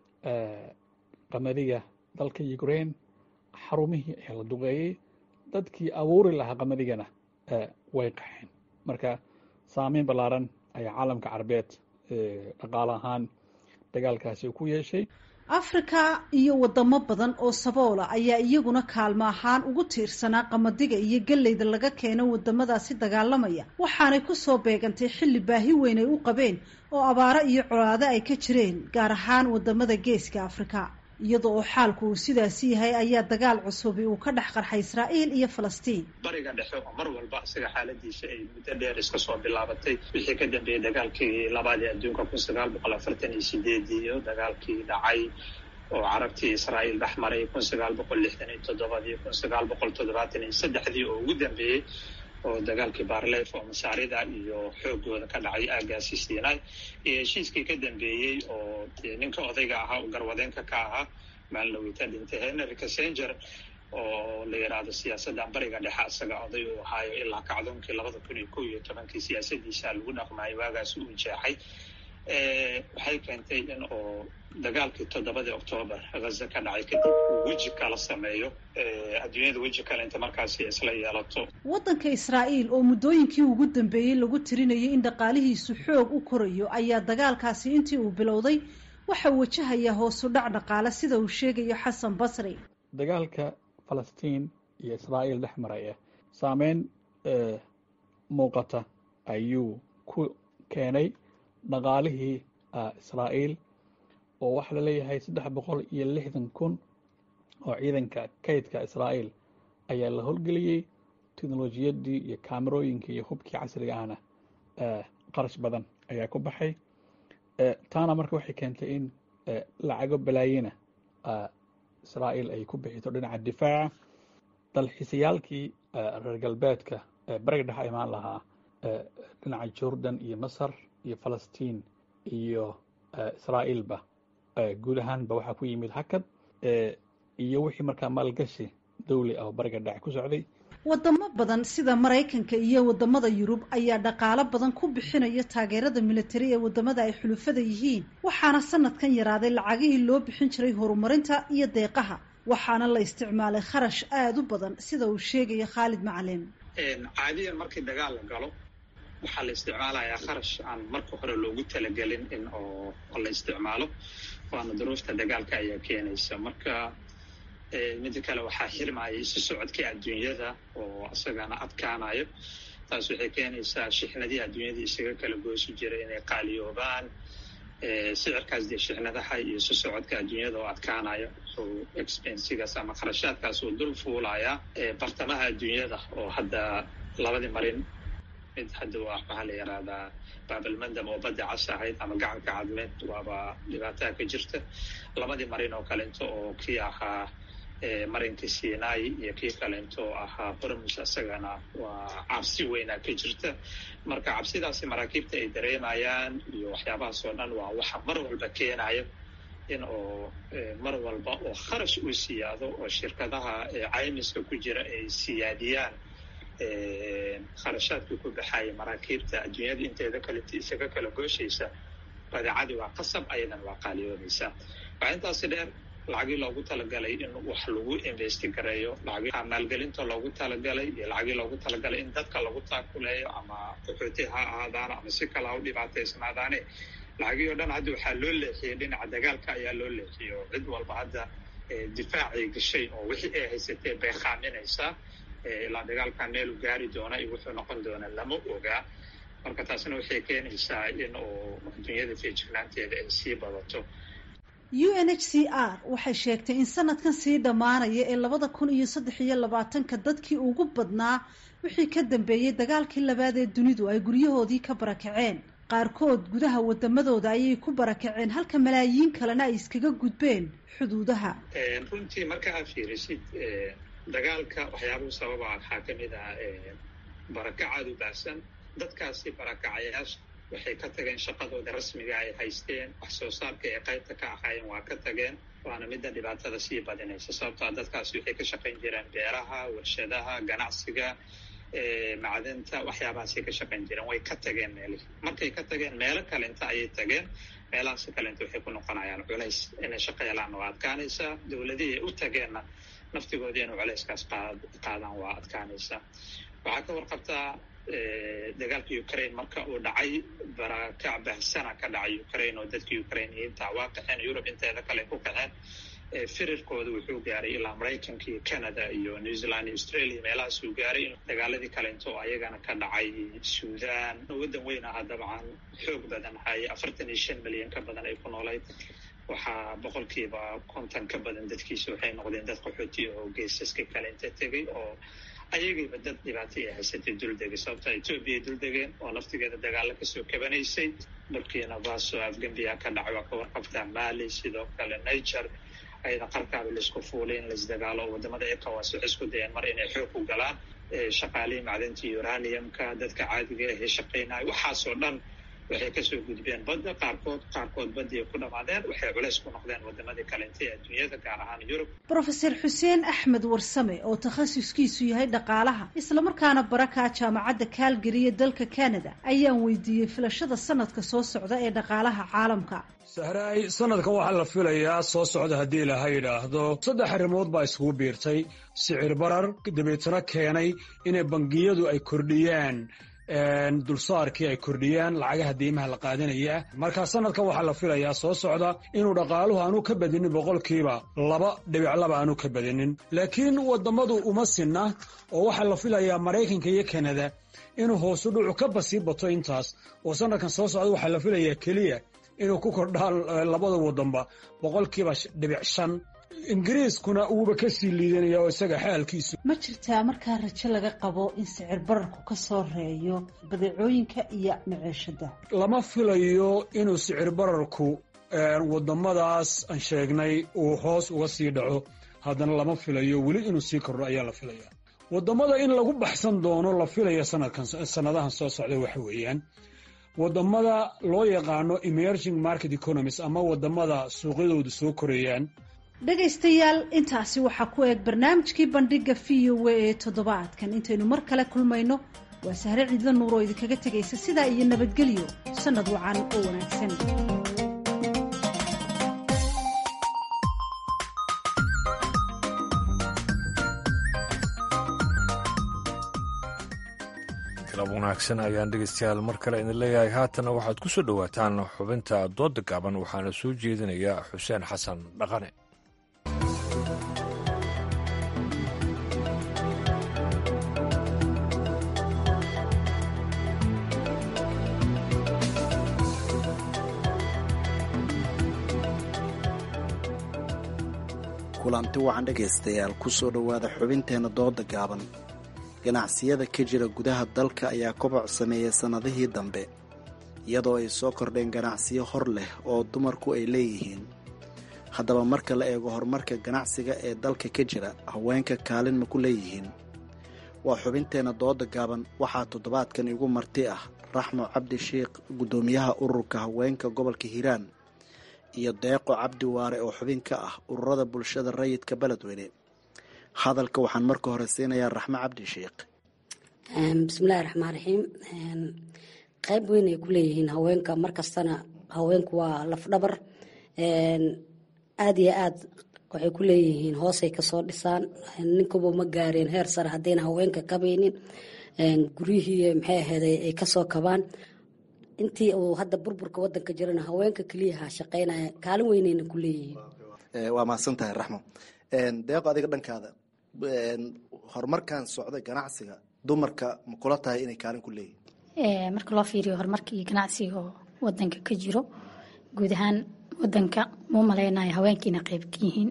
qamadiga dalka ukrain xarumihii ayaa la duqeeyey dadkii abuuri lahaa qamadigana way qaxeen marka saameyn ballaaran ayaa caalamka carabeed dhaqaale ahaan dagaalkaasi ku yeeshay afrika iyo wadamo badan oo saboola ayaa iyaguna kaalmo ahaan ugu tiirsanaa qamadiga iyo galleyda laga keeno wadamadaasi dagaalamaya waxaanay kusoo beegantay xilli baahi weyn ay u qabeen oo abaaro iyo colaado ay ka jireen gaar ahaan wadamada geeska afrika iyada oo xaalku uu sidaasi yahay ayaa dagaal cusubi uu ka dhex qarxay israa'iil iyo falastiin bariga dhexe oo mar walba isaga xaaladiisa ay muddo dheer iska soo bilaabatay wixii ka dambeeyey dagaalkii labaad ee adduunka kun sagaal boqol afartan iyo sideedii iyo dagaalkii dhacay oo carabtii israa'iil dhex maray kun sagaal boqol lixdan iyo toddobadii kun sagaal boqol toddobaatan iyo saddexdii oo ugu dambeeyey oo dagaalkii baarleef oo masaarida iyo xoogooda ka dhacay aagaasi siinay iyo heshiiskii ka dambeeyey oo ninka odayga ahaa oo garwadeenka ka ahaa maalnawita dhintay henry kassenger oo la yidhaahdo siyaasaddan bariga dhexe isaga oday uu ahaayo ilaa kacdoonkii labada kun iyo kow iyo tobankii siyaasadiisa lagu dhaqmaayo waagaasi uu jeexay waxay keentay in oo dagaalkii toddobadii octoobar haza ka dhacay kadib uu weji kala sameeyo adduunyada weji kale inta markaasi isla yeelato waddanka israa'iil oo muddooyinkii ugu dambeeyey lagu tirinayay in dhaqaalihiisu xoog u korayo ayaa dagaalkaasi intii uu bilowday waxa wajahayaa hoosu dhac dhaqaale sida uu sheegayo xasan basri dagaalka falastiin iyo israa'iil dhex maraya saameyn muuqata ayuu ku keenay dhaqaalihii israa'iil oo waxaa la leeyahay saddex boqol iyo lixdan kun oo ciidanka kaydka israa'iil ayaa la howlgeliyey teknolojiyaddii iyo kaamerooyinkii iyo hubkii casriga ahna qarash badan ayaa ku baxay taana marka waxay keentay in lacago balaayina israa'iil ay ku bixito dhinaca difaaca dalxiisayaalkii reer galbeedka bariga dhexe imaan lahaa dhinaca jordan iyo masar iyo falastiin iyo israa'iilba guud ahaanba waxaa ku yimid hakad iyo wixii markaa maalgashi dawli ah oo bariga dhexe ku socday wadamo badan sida maraykanka iyo wadamada yurub ayaa dhaqaalo badan ku bixinaya taageerada militari ee wadamada ay xulufada yihiin waxaana sanadkan yaraaday lacagihii loo bixin jiray horumarinta iyo deeqaha waxaana la isticmaalay kharash aada u badan sida uu sheegaya khaalid macalin caadiyan markii dagaal la galo waxaa la isticmaalayaa kharash aan marka hore loogu talagelin in oo la isticmaalo waana duruufta dagaalka ayaa keenaysa marka mida kale waxaa xirmaya isu socodkii adduunyada oo isagana adkaanayo taas waxay keenaysaa shixnadii adduunyada isaga kala goosi jiray inay qaaliyoobaan sicirkaas dee shixnadaha iyo isu socodka adduunyada oo adkaanaya oo expensigaas ama kharashaadkaas oo dul fuulaya bartamaha adduunyada oo hadda labadii marin mid hadda waa maxaa la yihahdaa baabalmandam oo badda cas ahayd ama gacanka cadmeed waaba dhibaataa ka jirta labadii marin oo kalento oo kii ahaa marinkii sinai iyo kii kalento ahaa hormus isagana waa cabsi weynaa ka jirta marka cabsidaasi maraakiibta ay dareemayaan iyo waxyaabahaas oo dhan waa waxa mar walba keenaya in oo mar walba oo kharash uu siyaado oo shirkadaha caymiska ku jira ay siyaadiyaan kharashaadkii ku baxaya maraakiibta adduunyada inteeda kale isaga kala gooshaysa badeecadii waa qasab ayadan waa qaaliyoonaysaa waxaa intaasi dheer lacagii loogu talagalay in wax lagu investigareeyo lacagii maalgelinta loogu talagalay iyo lacagii loogu talagalay in dadka lagu taakuleeyo ama qaxooti ha ahaadaan ama si kale ha u dhibaataysnaadaane lacagii oo dhan hadda waxaa loo leexiyey dhinaca dagaalka ayaa loo leexiyey oo cid walba hadda difaacay gashay oo wixii ay haysatee bay khaaminaysaa ilaa dagaalkan meelu gaari doona iyo wuxuu noqon doona lama ogaa marka taasna waxay keenaysaa in uu adduunyada feejignaanteeda ay sii badato u n h c r waxay sheegtay in sanadkan sii dhammaanaya ee labada kun iyo saddex iyo labaatanka dadkii ugu badnaa wixii ka dambeeyey dagaalkii labaad ee dunidu ay guryahoodii ka barakaceen qaarkood gudaha wadamadooda ayay ku barakaceen halka malaayiin kalena ay iskaga gudbeen xuduudaha runtii marka aad fiirisid dagaalka waxyaabuhu sababa waxaa kamid ah barakacaad u baahsan dadkaasi barakacayaasha waxay ka tageen shaqadooda rasmiga ay haysteen wax soo saarka ee qaybta ka ahaayeen waa ka tageen waana midda dhibaatada sii badinaysa sababtoa dadkaasi waxay ka shaqayn jireen beeraha warshadaha ganacsiga macdinta waxyaabahaasay ka shaqayn jireen way ka tageen meelihii markay ka tageen meelo kalenta ayay tageen meelahaas kalenta waxay ku noqonayaan culays inay shaqo helaanna waa adkaanaysaa dowladihii ay u tageenna naftigoodii inay culayskaas qaadaan waa adkaanaysaa waxaa ka warqabtaa dagaalka ukraine marka uu dhacay barakac bahsana ka dhacay ukraine oo dadka ukrainiyiinta waa qaxeen yurub inteeda kale ku qaxeen firirkooda wuxuu gaaray ilaa maraykanka iyo canada iyo new zealand iyo australia meelahaas uu gaaray dagaaladii kalento oo ayagana ka dhacay sudan waddan weyn aha dabcan xoog badan hay afartan iyo shan milyan ka badan ay ku noolayd waxaa boqolkiiba konton ka badan dadkiisa waxay noqdeen dad qaxooti oo geesaska kale inta tegay oo ayagiiba dad dhibaato ay haysatay duldegay sababta etoobiya duldegeen oo naftigeeda dagaalo kasoo kabanaysay burkina faso afgambiya ka dhacay waa ka warqabtaa mali sidoo kale niger ayada qarkaaba laisku fuulay in laisdagaalo oo wadamada ecowas waxay isku dayeen mar inay xoog ku galaan shaqaalihii macdinta uraniumka dadka caadiga ahee shaqaynaya waxaasoo dhan waxay kasoo gudbeen badda qaarkood qaarkood baddii ay ku dhammaadeen waxay culays ku noqdeen wadamadii kalenta ee adduunyada gaar ahaan yurub brofeser xuseen axmed warsame oo takhasuskiisu yahay dhaqaalaha islamarkaana barakaa jaamacadda calgary ee dalka canada ayaan weydiiyey filashada sanadka soo socda ee dhaqaalaha caalamka sahraay sanadka waxaa la filayaa soo socda haddii ilaha yidhaahdo saddex arrimood baa iskugu biirtay sicir barar dabeetana keenay inay bangiyadu ay kordhiyaan dulsaarkii ay kordhiyaan lacagaha deymaha la qaadanaya marka sanadkan waxaa la filayaa soo socda inuu dhaqaaluhu aanu ka badinin boqolkiiba laba dhibic laba aanu ka badinin laakiin wadamadu uma sinna oo waxaa la filayaa maraykanka iyo kanada inuu hoosu dhucu ka basii bato intaas oo sanadkan soo socda waxaa la filayaa keliya inuu ku kordhaan labada wadanba boqolkiiba dhibic shan ingiriiskuna uuba ka sii liidanaya oo isaga xaalkiisu ma jirtaa markaa rajo laga qabo in sicir bararku ka soo reeyo badeecooyinka iyo maciishada lama filayo inuu sicir bararku wadamadaas aan sheegnay uu hoos uga sii dhaco haddana lama filayo weli inuu sii kordho ayaa la filaya wadamada in lagu baxsan doono la filaya sanadkan sanadahan soo socda waxa weeyaan wadamada loo yaqaano emerging market economies ama wadamada suuqyadoodu soo korayaan dhegaystayaal intaasi waxaa ku eeg barnaamijkii bandhiga v o a ee toddobaadkan intaynu mar kale kulmayno waa sahre ciidla nuur oo idinkaga tegaysa sidaa iyo nabadgelyo sannad wacan oo wanaagsan galab wanaagsan ayaan dhegeystayaal mar kale idin leeyahay haatana waxaad ku soo dhowaataan xubinta dooda gaaban waxaana soo jeedinaya xuseen xasan dhaqane kulanti wacan dhegaystayaal kusoo dhowaada xubinteenna dooda gaaban ganacsiyada ka jira gudaha dalka ayaa koboc sameeyay sannadihii dambe iyadoo ay soo kordheen ganacsiyo hor leh oo dumarku ay leeyihiin haddaba marka la eego horumarka ganacsiga ee dalka ka jira haweenka kaalin ma ku leeyihiin waa xubinteenna dooda gaaban waxaa toddobaadkan igu marti ah raxmo cabdi sheikh guddoomiyaha ururka haweenka gobolka hiiraan iyo deeqo cabdi waare oo xubin ka ah ururada bulshada rayidka beledweyne hadalka waxaan marka hore siinayaa raxmo cabdi sheikh bismillahi raxmaan raxiim qayb weyn ay ku leeyihiin haweenka markastana haweenku waa lafdhabar aada iyo aad waxay ku leeyihiin hoosay kasoo dhisaan ninkuba ma gaareen heer sare haddayna haweenka kabaynin guryihii maxay aheeday ay kasoo kabaan intii uu hadda burburka wadanka jirana haweenka keliyaha shaqeynaya kaalin weynayna ku leeyihiin waa mahadsan tahay raxmo deeqo adiga dhankaada horumarkan socda ganacsiga dumarka ma kula tahay inay kaalin ku leeyihin marka loo fiiriyo horumarka iyo ganacsiga oo wadanka ka jiro guud ahaan wadanka muu malaynayo haweenkiina qeyb ka yihiin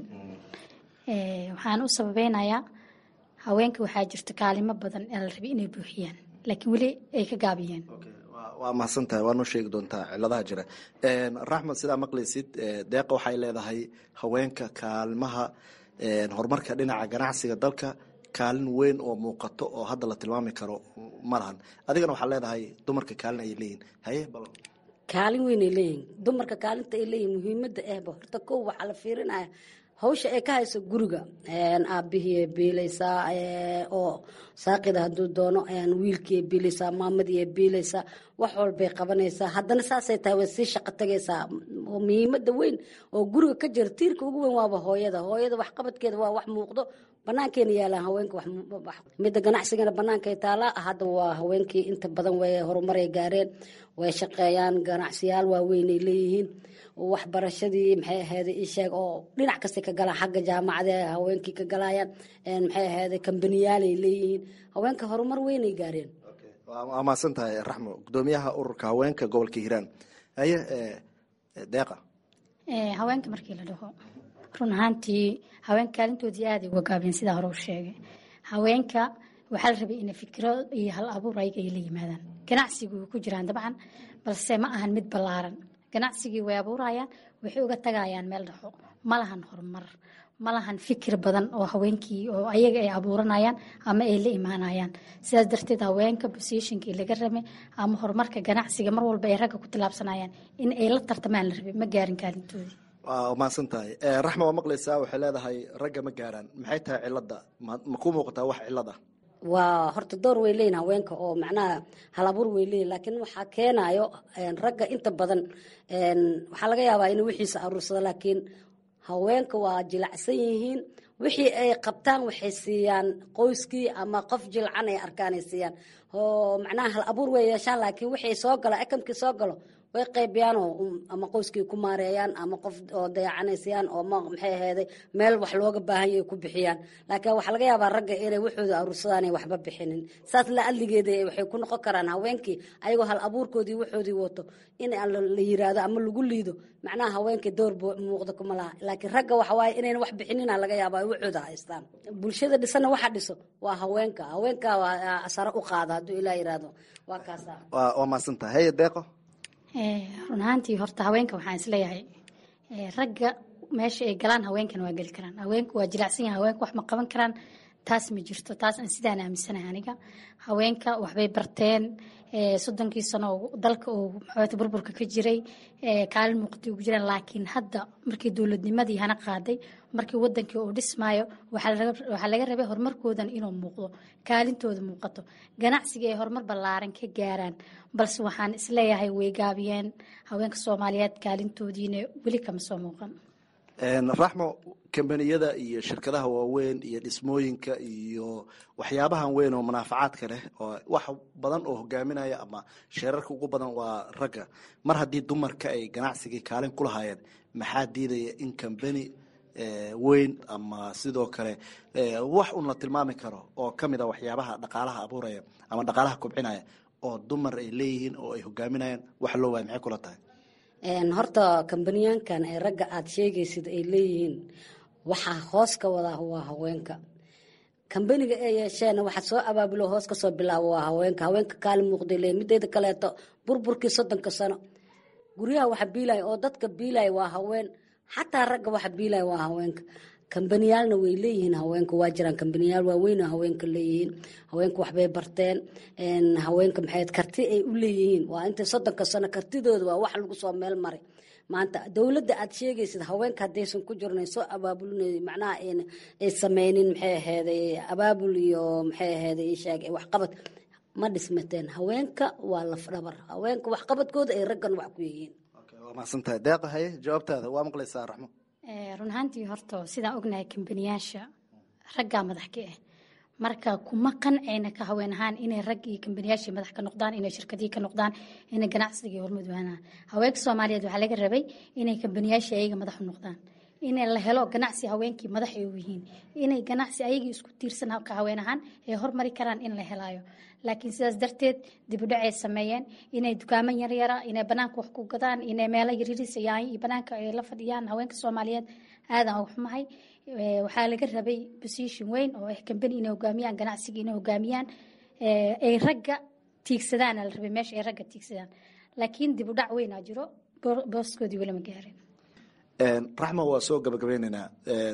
waxaan u sababeynayaa haweenka waxaa jirta kaalimo badan ee la rabay inay buuxiyaan laakiin weli ay ka gaabiyeen waa mahadsan tahay waa noo sheegi doontaa ciladaha jira raxmed sidaa maqlaysid deeqa waxay leedahay haweenka kaalimaha horumarka dhinaca ganacsiga dalka kaalin weyn oo muuqato oo hadda la tilmaami karo ma lahan adigana waxaa leedahay dumarka kaalin ayay leeyihin haye bal kaalin weynay leeyihin dumarka kaalinta ay leeyihin muhiimada ahba horta kow waxaa la fiirinaya hawsha ay ka hayso guriga aabihii biilaysaa oo saaqida haduu doono wiilkii biilaysaa maamadii biilaysaa wax walbay qabanaysaa haddana saasay tahay way sii shaqo tagaysaa muhiimada weyn oo guriga ka jira tiirka ugu weyn waaba hooyada hooyada waxqabadkeeda waa wax muuqdo banaankeena yaalaan haweenka midda ganacsigana banaankay taalaa hadda waa haweenkii inta badan way horumaray gaareen way shaqeeyaan ganacsiyaal waaweynay leeyihiin waxbarashadii maxay ahayd isheeg oo dhinac kasta ka galaan xagga jaamacada haweenkii ka galayaan maxay ahayd kambaniyaalay leeyihiin haweenka horumar weynay gaareen waa mahadsan tahay raxmo gudoomiyaha ururka haweenka gobolka hiiraan haye deeqa haweenka markii la dhaho run ahaantii haweenka kaalintoodii aaday uga gaabeen sidaa hore u sheegay haweenka waxaa la rabay inay fikiro iyo hal abuur ayaga ay la yimaadaan ganacsigu way ku jiraan dabcan balse ma ahan mid ballaaran ganacsigii way abuurayaan waxay uga tagayaan meel dhaxo ma lahan horumar ma lahan fikir badan oo haweenkii oo ayaga ay abuuranayaan ama ay la imaanayaan sidaas darteed haweenka bosishinkii laga rabay ama horumarka ganacsiga mar walba ay ragga ku tilaabsanayaan in ay la tartamaan la rabay ma gaarin kaalintoodii waa mahadsan tahay raxma waa maqlaysaa waxay leedahay ragga ma gaaraan maxay tahay cilada ma ku muuqataa wax cilad ah waa horta door way leeyihin haweenka oo macnaha halabuur way leeyihin laakiin waxaa keenayo ragga inta badan waxaa laga yaabaa inuu wixiisa aruursado laakiin haweenka waa jilacsan yihiin wixii ay qabtaan waxay siiyaan qoyskii ama qof jilcan ay arkaan ay siiyaan oo macnaha hal abuur way yeeshaan laakiin wixii soo galo akamkii soo galo way qaybiyaan oo ama qoyskii ku maareeyaan ama qof oo dayacanaysayaan oo maxay ahayday meel wax looga baahan yahay ku bixiyaan laakiin waxaa laga yaabaa ragga inay waxooda aruursadaan ay waxba bixinin saas la adligeeda waxay ku noqon karaan haweenkii ayagoo hal abuurkoodii waxoodii wato in la yiraahdo ama lagu liido macnaha haweenkii door muuqda kuma laha laakiin ragga waxa waaye inayna wax bixinina laga yaaba ay waxooda haystaan bulshada dhisana waxa dhiso waa haweenka haweenka waa sare u qaada hadduu ilaa yiraahdo waa kaasa waa mahadsantahay heye deeqo run ahaantii horta haweenka waxaan isleeyahay ragga meesha ay galaan haweenkana waa geli karaan haweenku waa jilacsan yahay haweenku wax ma qaban karaan taas ma jirto taas aan sidaan aaminsanahay aniga haweenka waxbay barteen soddonkii sano dalka uu maxawaata burburka ka jiray kaalin muuqatay ugu jiraan laakiin hadda markii dowladnimadii hana qaaday markii wadankii uu dhismaayo waxaa laga rabay horumarkoodan inuu muuqdo kaalintooda muuqato ganacsiga ay horumar ballaaran ka gaaraan balse waxaan isleeyahay way gaabiyeen haweenka soomaaliyeed kaalintoodiina weli kama soo muuqan raxmo kambaniyada iyo shirkadaha waaweyn iyo dhismooyinka iyo waxyaabahan weyn oo munaafacaadka leh oo wax badan oo hogaaminaya ama sheerarka ugu badan waa ragga mar haddii dumarka ay ganacsigii kaalin ku lahaayeen maxaa diidaya in kambani weyn ama sidoo kale wax un la tilmaami karo oo kamid a waxyaabaha dhaqaalaha abuuraya ama dhaqaalaha kobcinaya oo dumar ay leeyihiin oo ay hogaaminayaan wax loo waaya maxay kula tahay horta kambaniyaankan ee ragga aad sheegaysid ay leeyihiin waxaa hoos ka wadaa waa haweenka kambaniga ay yeesheen waxa soo abaabulo hoos kasoo bilaabo waa haweenka haweenka kaalin muuqday leeyihin mideeda kaleeto burburkii soddonka sano guryaha waxa biilaya oo dadka biilaya waa haween xataa ragga waxa biilaya waa haweenka kambaniyaalna way leeyihiin haweenka waa jiraan kambaniyaal waaweyn oo haweenka leeyihiin haweenka waxbay barteen haweenka maxay karti ay u leeyihiin waa inta soddonka sano kartidooda waa wax lagu soo meel maray maanta dowladda aad sheegaysid haweenka haddaysan ku jirna soo abaabulin macnaha ay sameynin maxay ahayday abaabul iyo maxay ahayday isheeg waxqabad ma dhismateen haweenka waa lafdhabar haweenka waxqabadkooda ay raggan wax ku yihiin waa mahadsantahay deeqa haye jawaabtaada waa maqlaysaa raxmo run ahaantii horta sidaan ognahay kambaniyaasha raggaa madax ka ah marka kuma qancayna ka haween ahaan inay rag iyo kambaniyaashii madax ka noqdaan inay shirkadihii ka noqdaan inay ganacsigii hormud waanaan haweenka soomaaliyeed waxaa laga rabay inay kambaniyaashii ayaga madax u noqdaan inay la helo ganacsi haweenkii madax ay u yihiin inay ganacsi ayagii isku tiirsan ka haween ahaan ay hormari karaan in la helaayo laakiin sidaas darteed dibudhac ay sameeyeen inay dukaamo yaryara inay banaanka wax ku gadaan inay meelo yaryariisayaan iyo banaanka ay la fadhiyaan haweenka soomaaliyeed aadaan uga xumahay waxaa laga rabay position weyn oo ah kambani inay hogaamiyaan ganacsiga inay hogaamiyaan ay ragga tiigsadaan la rabay meesha ay ragga tiigsadaan laakiin dibudhac weynaa jiro booskoodii weli ma gaarin raxma waa soo gabagabeyneynaa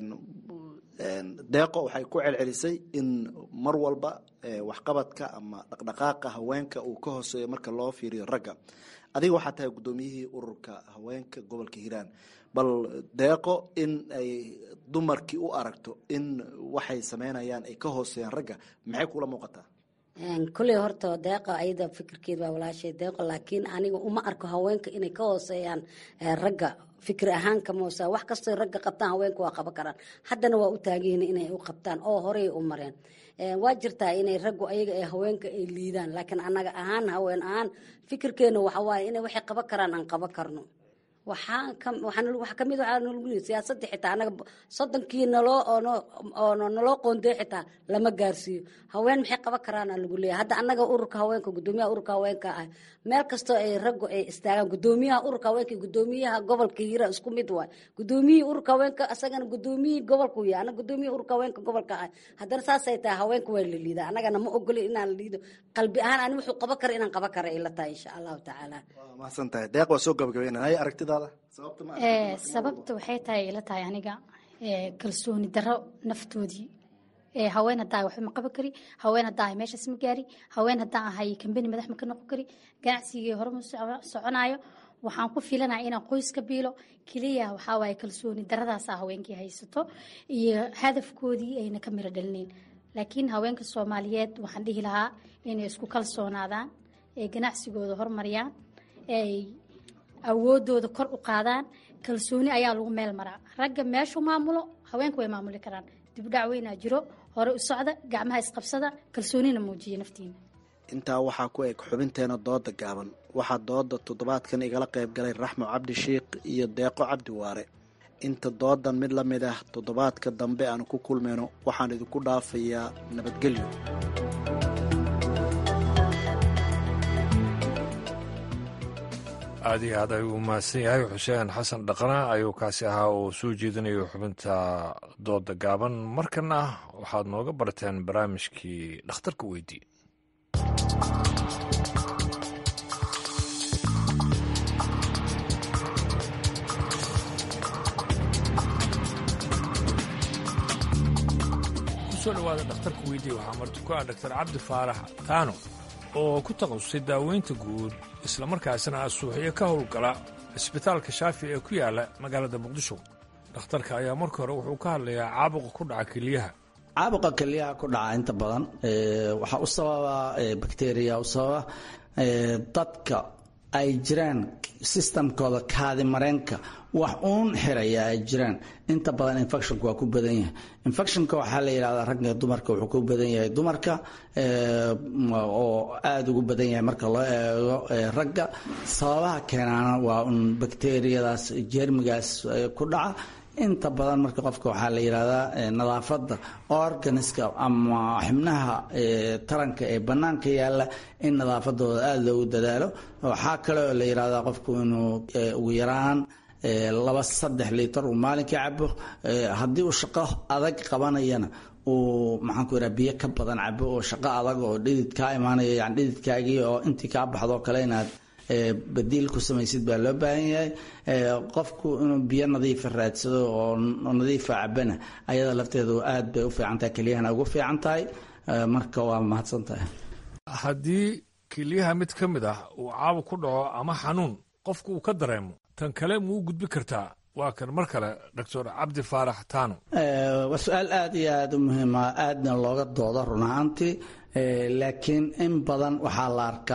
deeqo waxay ku celcelisay in mar walba waxqabadka ama dhaqdhaqaaqa haweenka uu ka hooseeyo marka loo fiiriyo ragga adiga waxaa tahay guddoomiyihii ururka haweenka gobolka hiiraan bal deeqo in ay dumarkii u aragto in waxay sameynayaan ay ka hooseeyaan ragga maxay kula muuqataa kulley horta deeqa ayada fikirkeed waa walaashay deeqo laakiin aniga uma arko haweenka inay ka hooseeyaan ragga fikir ahaan kamoosa wax kastoo ragga qabtaan haweenka waa qaban karaan haddana waa u taagihin inay u qabtaan oo horey u mareen waa jirtaa inay raggu ayaga ee haweenka ay liidaan laakiin annaga ahaan haween ahaan fikirkeena waxa waaye inay waxay qaban karaan aan qaban karno waxaa kamid waxaa nalagu yiri siyaasadda xitaa anaga soddonkii naloo oo naloo qoondey xitaa lama gaarsiiyo haween maxay qaban karaana lagu leeyahay hadda annaga ururka haweenka gudoomiyaha ururka haweenka ah meel kastoo ay raggu ay istaagaan gudoomiyaha ururka haweenka gudoomiyaha gobolka hiira isku mid waay gudoomiyihii ururka haweenka asagana gudoomiyihii gobolku yahay anaga gudoomiyihii ururka haweenka gobolka ah haddana saasay tahay haweenka waa la liidaa annagana ma ogolin inaan la liido qalbi ahaan ani wuxuu qaban kara inaan qaban kara ay la tahay insha allahu tacaala mahadsan tahay deeq waa soo gabagabeynaa hay aragtidaada sababta waxay tahay ila tahay aniga kalsooni daro naftoodii haween hadaa waxba ma qaban kari haween hadaa ahay meeshaas ma gaari haween hadaa ahay kambani madax ma ka noqon kari ganacsigii hore ma soconayo waxaan ku filanaya inaan qoys ka biilo keliya waxaa waaye kalsooni daradaasa haweenkii haysato iyo hadafkoodii ayna ka miro dhalinayn laakiin haweenka soomaaliyeed waxaan dhihi lahaa inay isku kalsoonaadaan ee ganacsigooda hormariyaan ay awoodooda kor u qaadaan kalsooni ayaa lagu meel maraa ragga meeshu maamulo haweenku way maamuli karaan dibudhac weynaa jiro hore u socda gacmaha isqabsada kalsoonina muujiya naftiina intaa waxaa ku eg xubinteena dooda gaaban waxaa dooda toddobaadkan igala qayb galay raxmo cabdi shiikh iyo deeqo cabdi waare inta doodan mid la mid ah toddobaadka dambe aan ku kulmayno waxaan idinku dhaafayaa nabadgelyo aad iyo aad ayuu mahadsan yahay xuseen xasan dhaqna ayuu kaasi ahaa oo soo jeedinayo xubinta dooda gaaban markana waxaad nooga barteen barnaamijkii dhakhtarka weydii kusoo dhawaada dhakhtarka weydii waxaa marti ku ah dhaktar cabdi faarax taano oo ku takhasusay daaweynta guud islamarkaasina asuuxiyo ka howlgala cisbitaalka shaafi ee ku yaala magaalada muqdisho dhakhtarka ayaa marka hore wuxuu ka hadlayaa caabuqa ku dhaca keliyaha caabuqa keliyaha ku dhaca inta badan waxaa u sababa bakteriya u sababa dadka ay jiraan sistamkooda kaadi mareenka wax uun xiraya ay jiraan inta badan infectionka waa ku badan yahay infectionka waxaa la yidhahdaa ragga dumarka wuxuu ku badan yahay dumarka oo aada ugu badan yahay marka loo eego ragga sababaha keenaana waa un bakteriyadaas jeermigaas ku dhaca inta badan marka qofka waxaa la yidhahdaa nadaafadda organiska ama xibnaha taranka ee bannaanka yaalla in nadaafadooda aada loogu dadaalo waxaa kale oo la yidhahdaa qofku inuu ugu yaraan laba saddex liitar uu maalinkii cabo haddii uu shaqo adag qabanayana uu maxaan ku yidhaha biyo ka badan cabo oo shaqo adag oo dhidid kaa imaanaya yani dhididkaagii oo intii kaa baxdo kale inaad badiil ku samaysid baa loo baahan yahay qofku inuu biyo nadiifa raadsado oo nadiifa cabana ayada lafteedu aad bay u fiican tahay kelyahana ugu fiican tahay marka waa mahadsan tahay haddii kelyaha mid ka mid ah uu caabuq ku dhaco ama xanuun qofku uu ka dareemo tan kale muu gudbi kartaa waa kan mar kale doctor cabdi faarax taano waa su-aal aada iyo aada u muhiima aadna looga doodo run ahaantii laakiin in badan waxaa la arkaa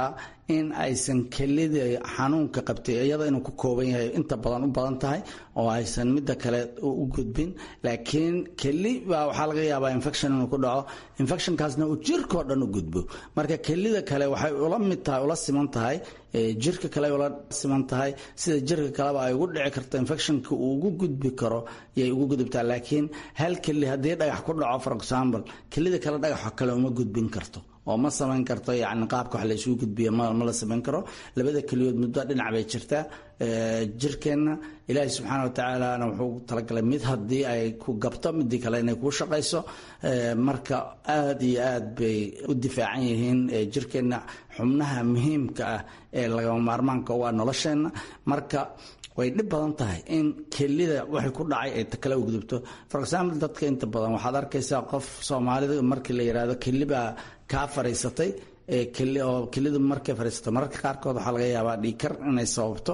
in aysan kelida xanuunka qabtay iyada inuu ku kooban yahay inta badan u badan tahay oo aysan midda kale u gudbin laakiin keli baa waxaa laga yaabaa infection inuu ku dhaco infectionkaasna uu jirkao dhan u gudbo marka kelida kale waxay ula mid tahay ula siman tahay jirka kale ula siman tahay sida jirka kaleba ay ugu dhici karto infectionka uu ugu gudbi karo yay ugu gudubtaa laakiin hal keli haddii dhagax ku dhaco for example kelida kale dhagaxa kale uma gudbin karto oo ma samayn karto yani qaabka wax la isugu gudbiya ma la samayn karo labada keliyood muddo dhinac bay jirtaa jirkeenna ilaahay subxaana wa tacaalana wuxuu talagalay mid haddii ay ku gabto midii kale inay kuu shaqayso marka aada iyo aad bay u difaacan yihiin jirkeenna xubnaha muhiimka ah ee lagama maarmaanka u ah nolosheenna marka way dhib badan tahay in kelida waxay ku dhacay ay kale u gudubto for example dadka inta badan waxaad arkaysaa qof soomaalida markii la yidhaahdo kelibaa kaa fariisatay oo kelidu markay fariisato mararka qaarkood waxaa laga yaabaa dhiikar inay sababto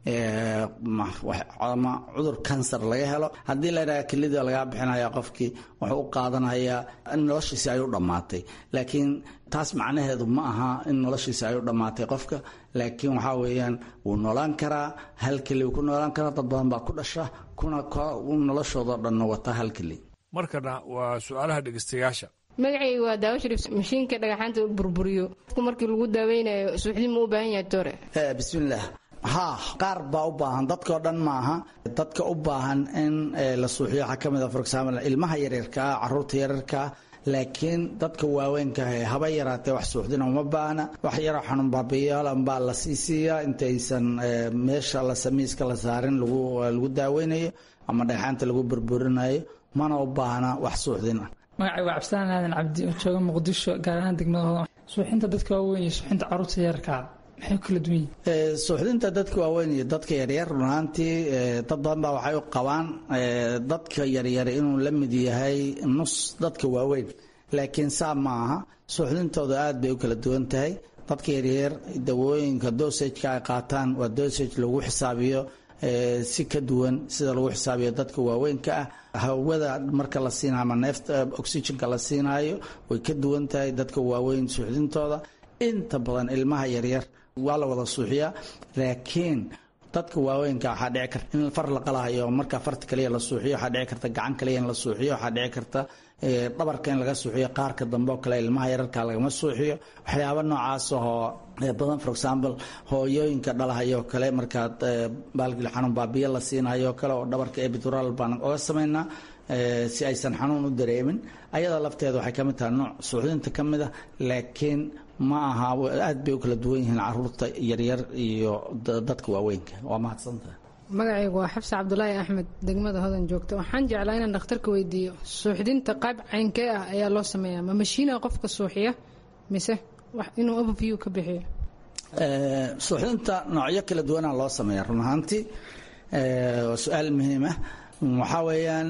ama cudur kansar laga helo haddii la yidhaha kelida lagaa bixinaya qofkii wuxuu u qaadanayaa in noloshiisi ay u dhammaatay laakiin taas macnaheedu ma aha in noloshiisi ay u dhammaatay qofka laakiin waxaa weeyaan wuu noolaan karaa hal keli wuu ku noolaan karaa dad badan baa ku dhasha kuna noloshoodao dhanna wata hal keli markana waa su-aalaha dhegeystayaasha magacayga waa daawo sharif mashiinka dhagaxaanta burburiyo markii lagu daaweynayo suuxdin ma u baahan yahay tore bismillaah haa qaar baa u baahan dadkao dhan maaha dadka u baahan in la suuxiyo waxaa ka mid a for example ilmaha yaryarkaa caruurta yaryarkaa laakiin dadka waaweynka ah haba yaraatee wax suuxdina uma baahna wax yaroo xanuun baabiyaal baa la sii siiyaa intaysan meesha la samiiska la saarin lagu daaweynayo ama dhagxaanta lagu burburinayo mana u baahna wax suuxdin ah magacay waa cabdisalaan aadan cabdi oo jooga muqdisho gaar ahaan degmada hodan suuxinta dadka waaweyn iyo suuxinta caruurta yararkaa maxay kala duwan yihin suuxdinta dadka waaweyn iyo dadka yaryar runaantii dad badan baa waxay u qabaan dadka yaryar inuu la mid yahay nus dadka waaweyn laakiin saa ma aha suuxdintooda aad bay u kala duwan tahay dadka yaryar dawooyinka dosageka ay qaataan waa dosage lagu xisaabiyo si ka duwan sida lagu xisaabiyo dadka waaweynka ah hawada marka la siinayo ama neefta oxygenka la siinaayo way ka duwan tahay dadka waaweyn suuxdintooda inta badan ilmaha yaryar waa la wada suuxiyaa laakiin dadka waaweynka waxaa dhici karta in far la qalahayo marka farta kaliya la suuxiyo waxaa dhici karta gacan kaliya in la suuxiyo waxaa dhici karta dhabarka in laga suuxiyo qaarka dambe oo kale ilmaha yararka lagama suuxiyo waxyaaba noocaas oo badan for example hooyooyinka dhalahayoo kale markaad baalgil xanuun baabiya la siinayoo kale oo dhabarka ebidural baan oga samaynaa si aysan xanuun u dareemin ayada lafteeda waxay ka mid tahay nooc suuxdinta ka mid a laakiin ma aha aad bay u kala duwan yihiin caruurta yaryar iyo dadka waaweynka waa mahadsantaha magacaygu waa xabse cabdulaahi axmed degmada hodan joogta waxaan jeclaa inaan dhakhtarka weydiiyo suuxdinta qayb caynkee ah ayaa loo sameeyaa ma mashiina qofka suuxiya mise inuu overview ka bixiyo suuxdinta noocyo kala duwanaa loo sameeya run ahaantii waa su-aal muhiim ah waxaa weeyaan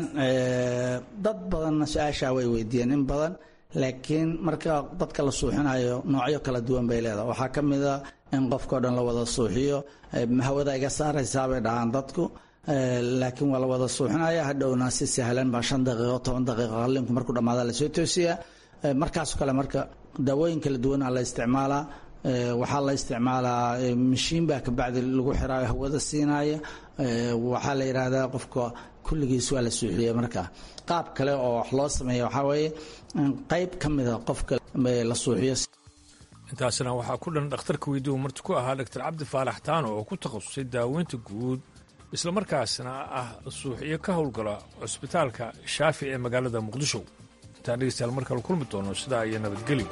dad badanna su-aashaa way weydiiyeen in badan laakiin marka dadka la suuxinayo noocyo kala duwan bay leedahay waxaa ka mid a in qofkao dhan la wada suuxiyo hawada iga saaraysaa bay dhahaan dadku laakiin waa la wada suuxinaya hadhowna si sahlan baa shan daqiiqo toban daqiiqo qalinku markuu dhammaada lasoo toosiyaa markaasoo kale marka daawooyin kala duwana la isticmaalaa waxaa la isticmaalaa mashiin baa kabacdi lagu xiraayo hawada siinaya waxaa la yidhaahdaa qofka kulligiis waa la suuxiya markaa qaab kale oo wax loo sameeya waxaa weeye qayb ka mida qofka la suuxiyo intaasina waxaa ku dhan dhakhtarka weydiiu marti ku ahaa doctor cabdi faalax taano oo ku takhasusay daaweynta guud islamarkaasna ah suuxiyo ka howlgala cusbitaalka shaafi ee magaalada muqdisho intaan dhegeystayaal mar kale kulmi doono sidaa iyo nabadgelyo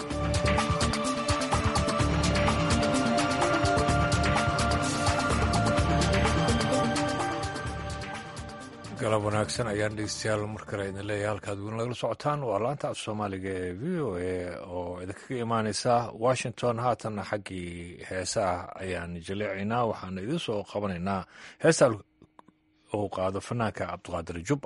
galab wanaagsan ayaan dhegeystayaal mar kale idin leeyahay halkaad weyn lagala socotaan waa laanta af soomaaliga ee v o a oo idinkaga imaaneysa washington haatanna xaggii heesaah ayaan jaleecaynaa waxaana idiin soo qabanaynaa heesta uu qaado fanaanka cabdiqaadir jubba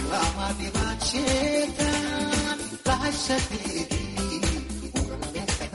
Thank you.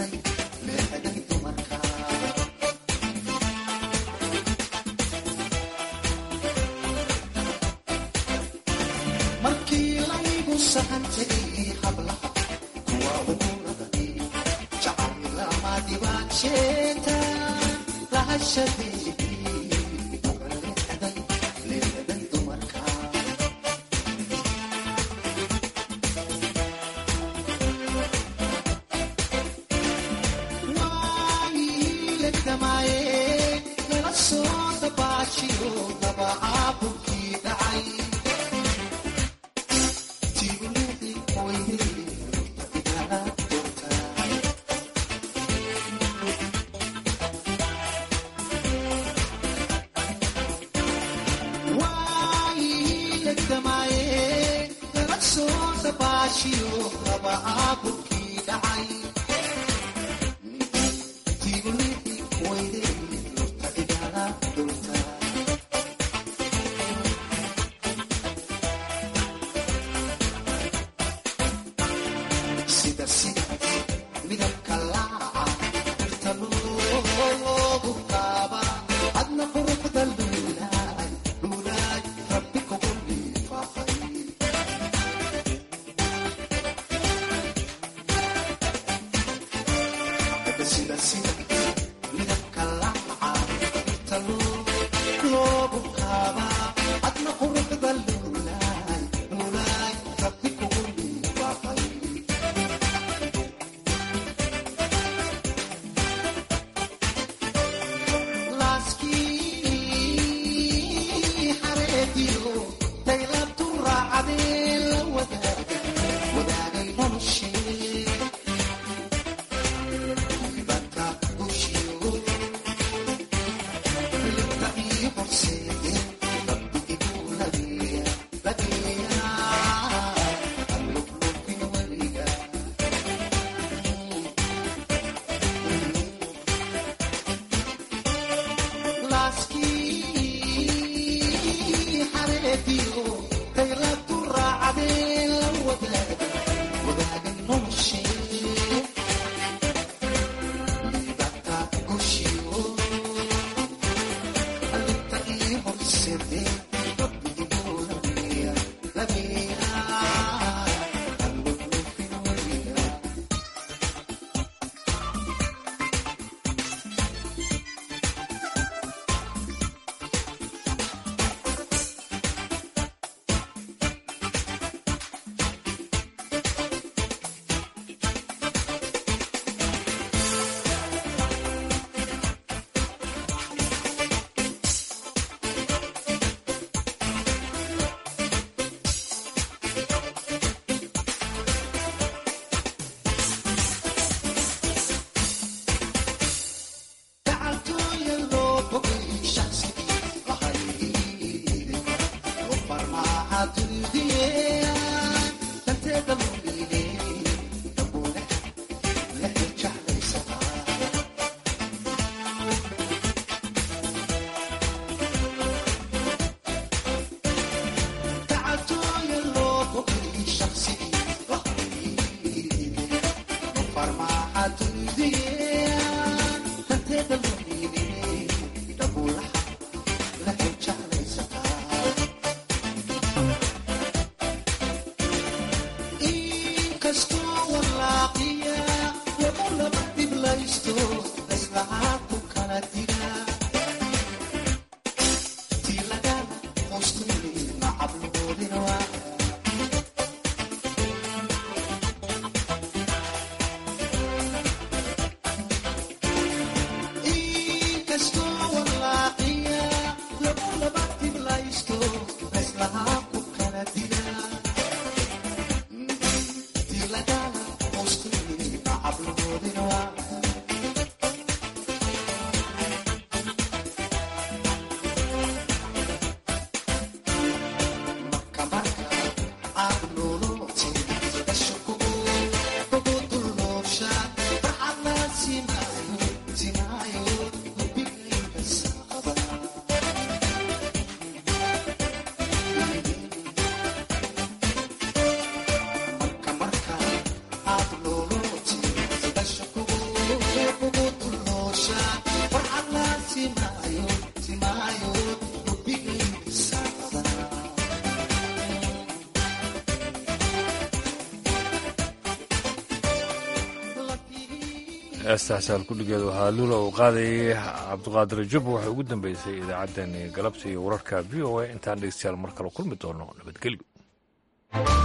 Thank you. heestaas halkudhigeedu ahaa lula uu qaadayay cabdiqaadir jubba waxay ugu dambeysay idaacaddani galabta iyo wararka v o a intaan dhegeystayaal mar kale kulmi doono nabadgelyo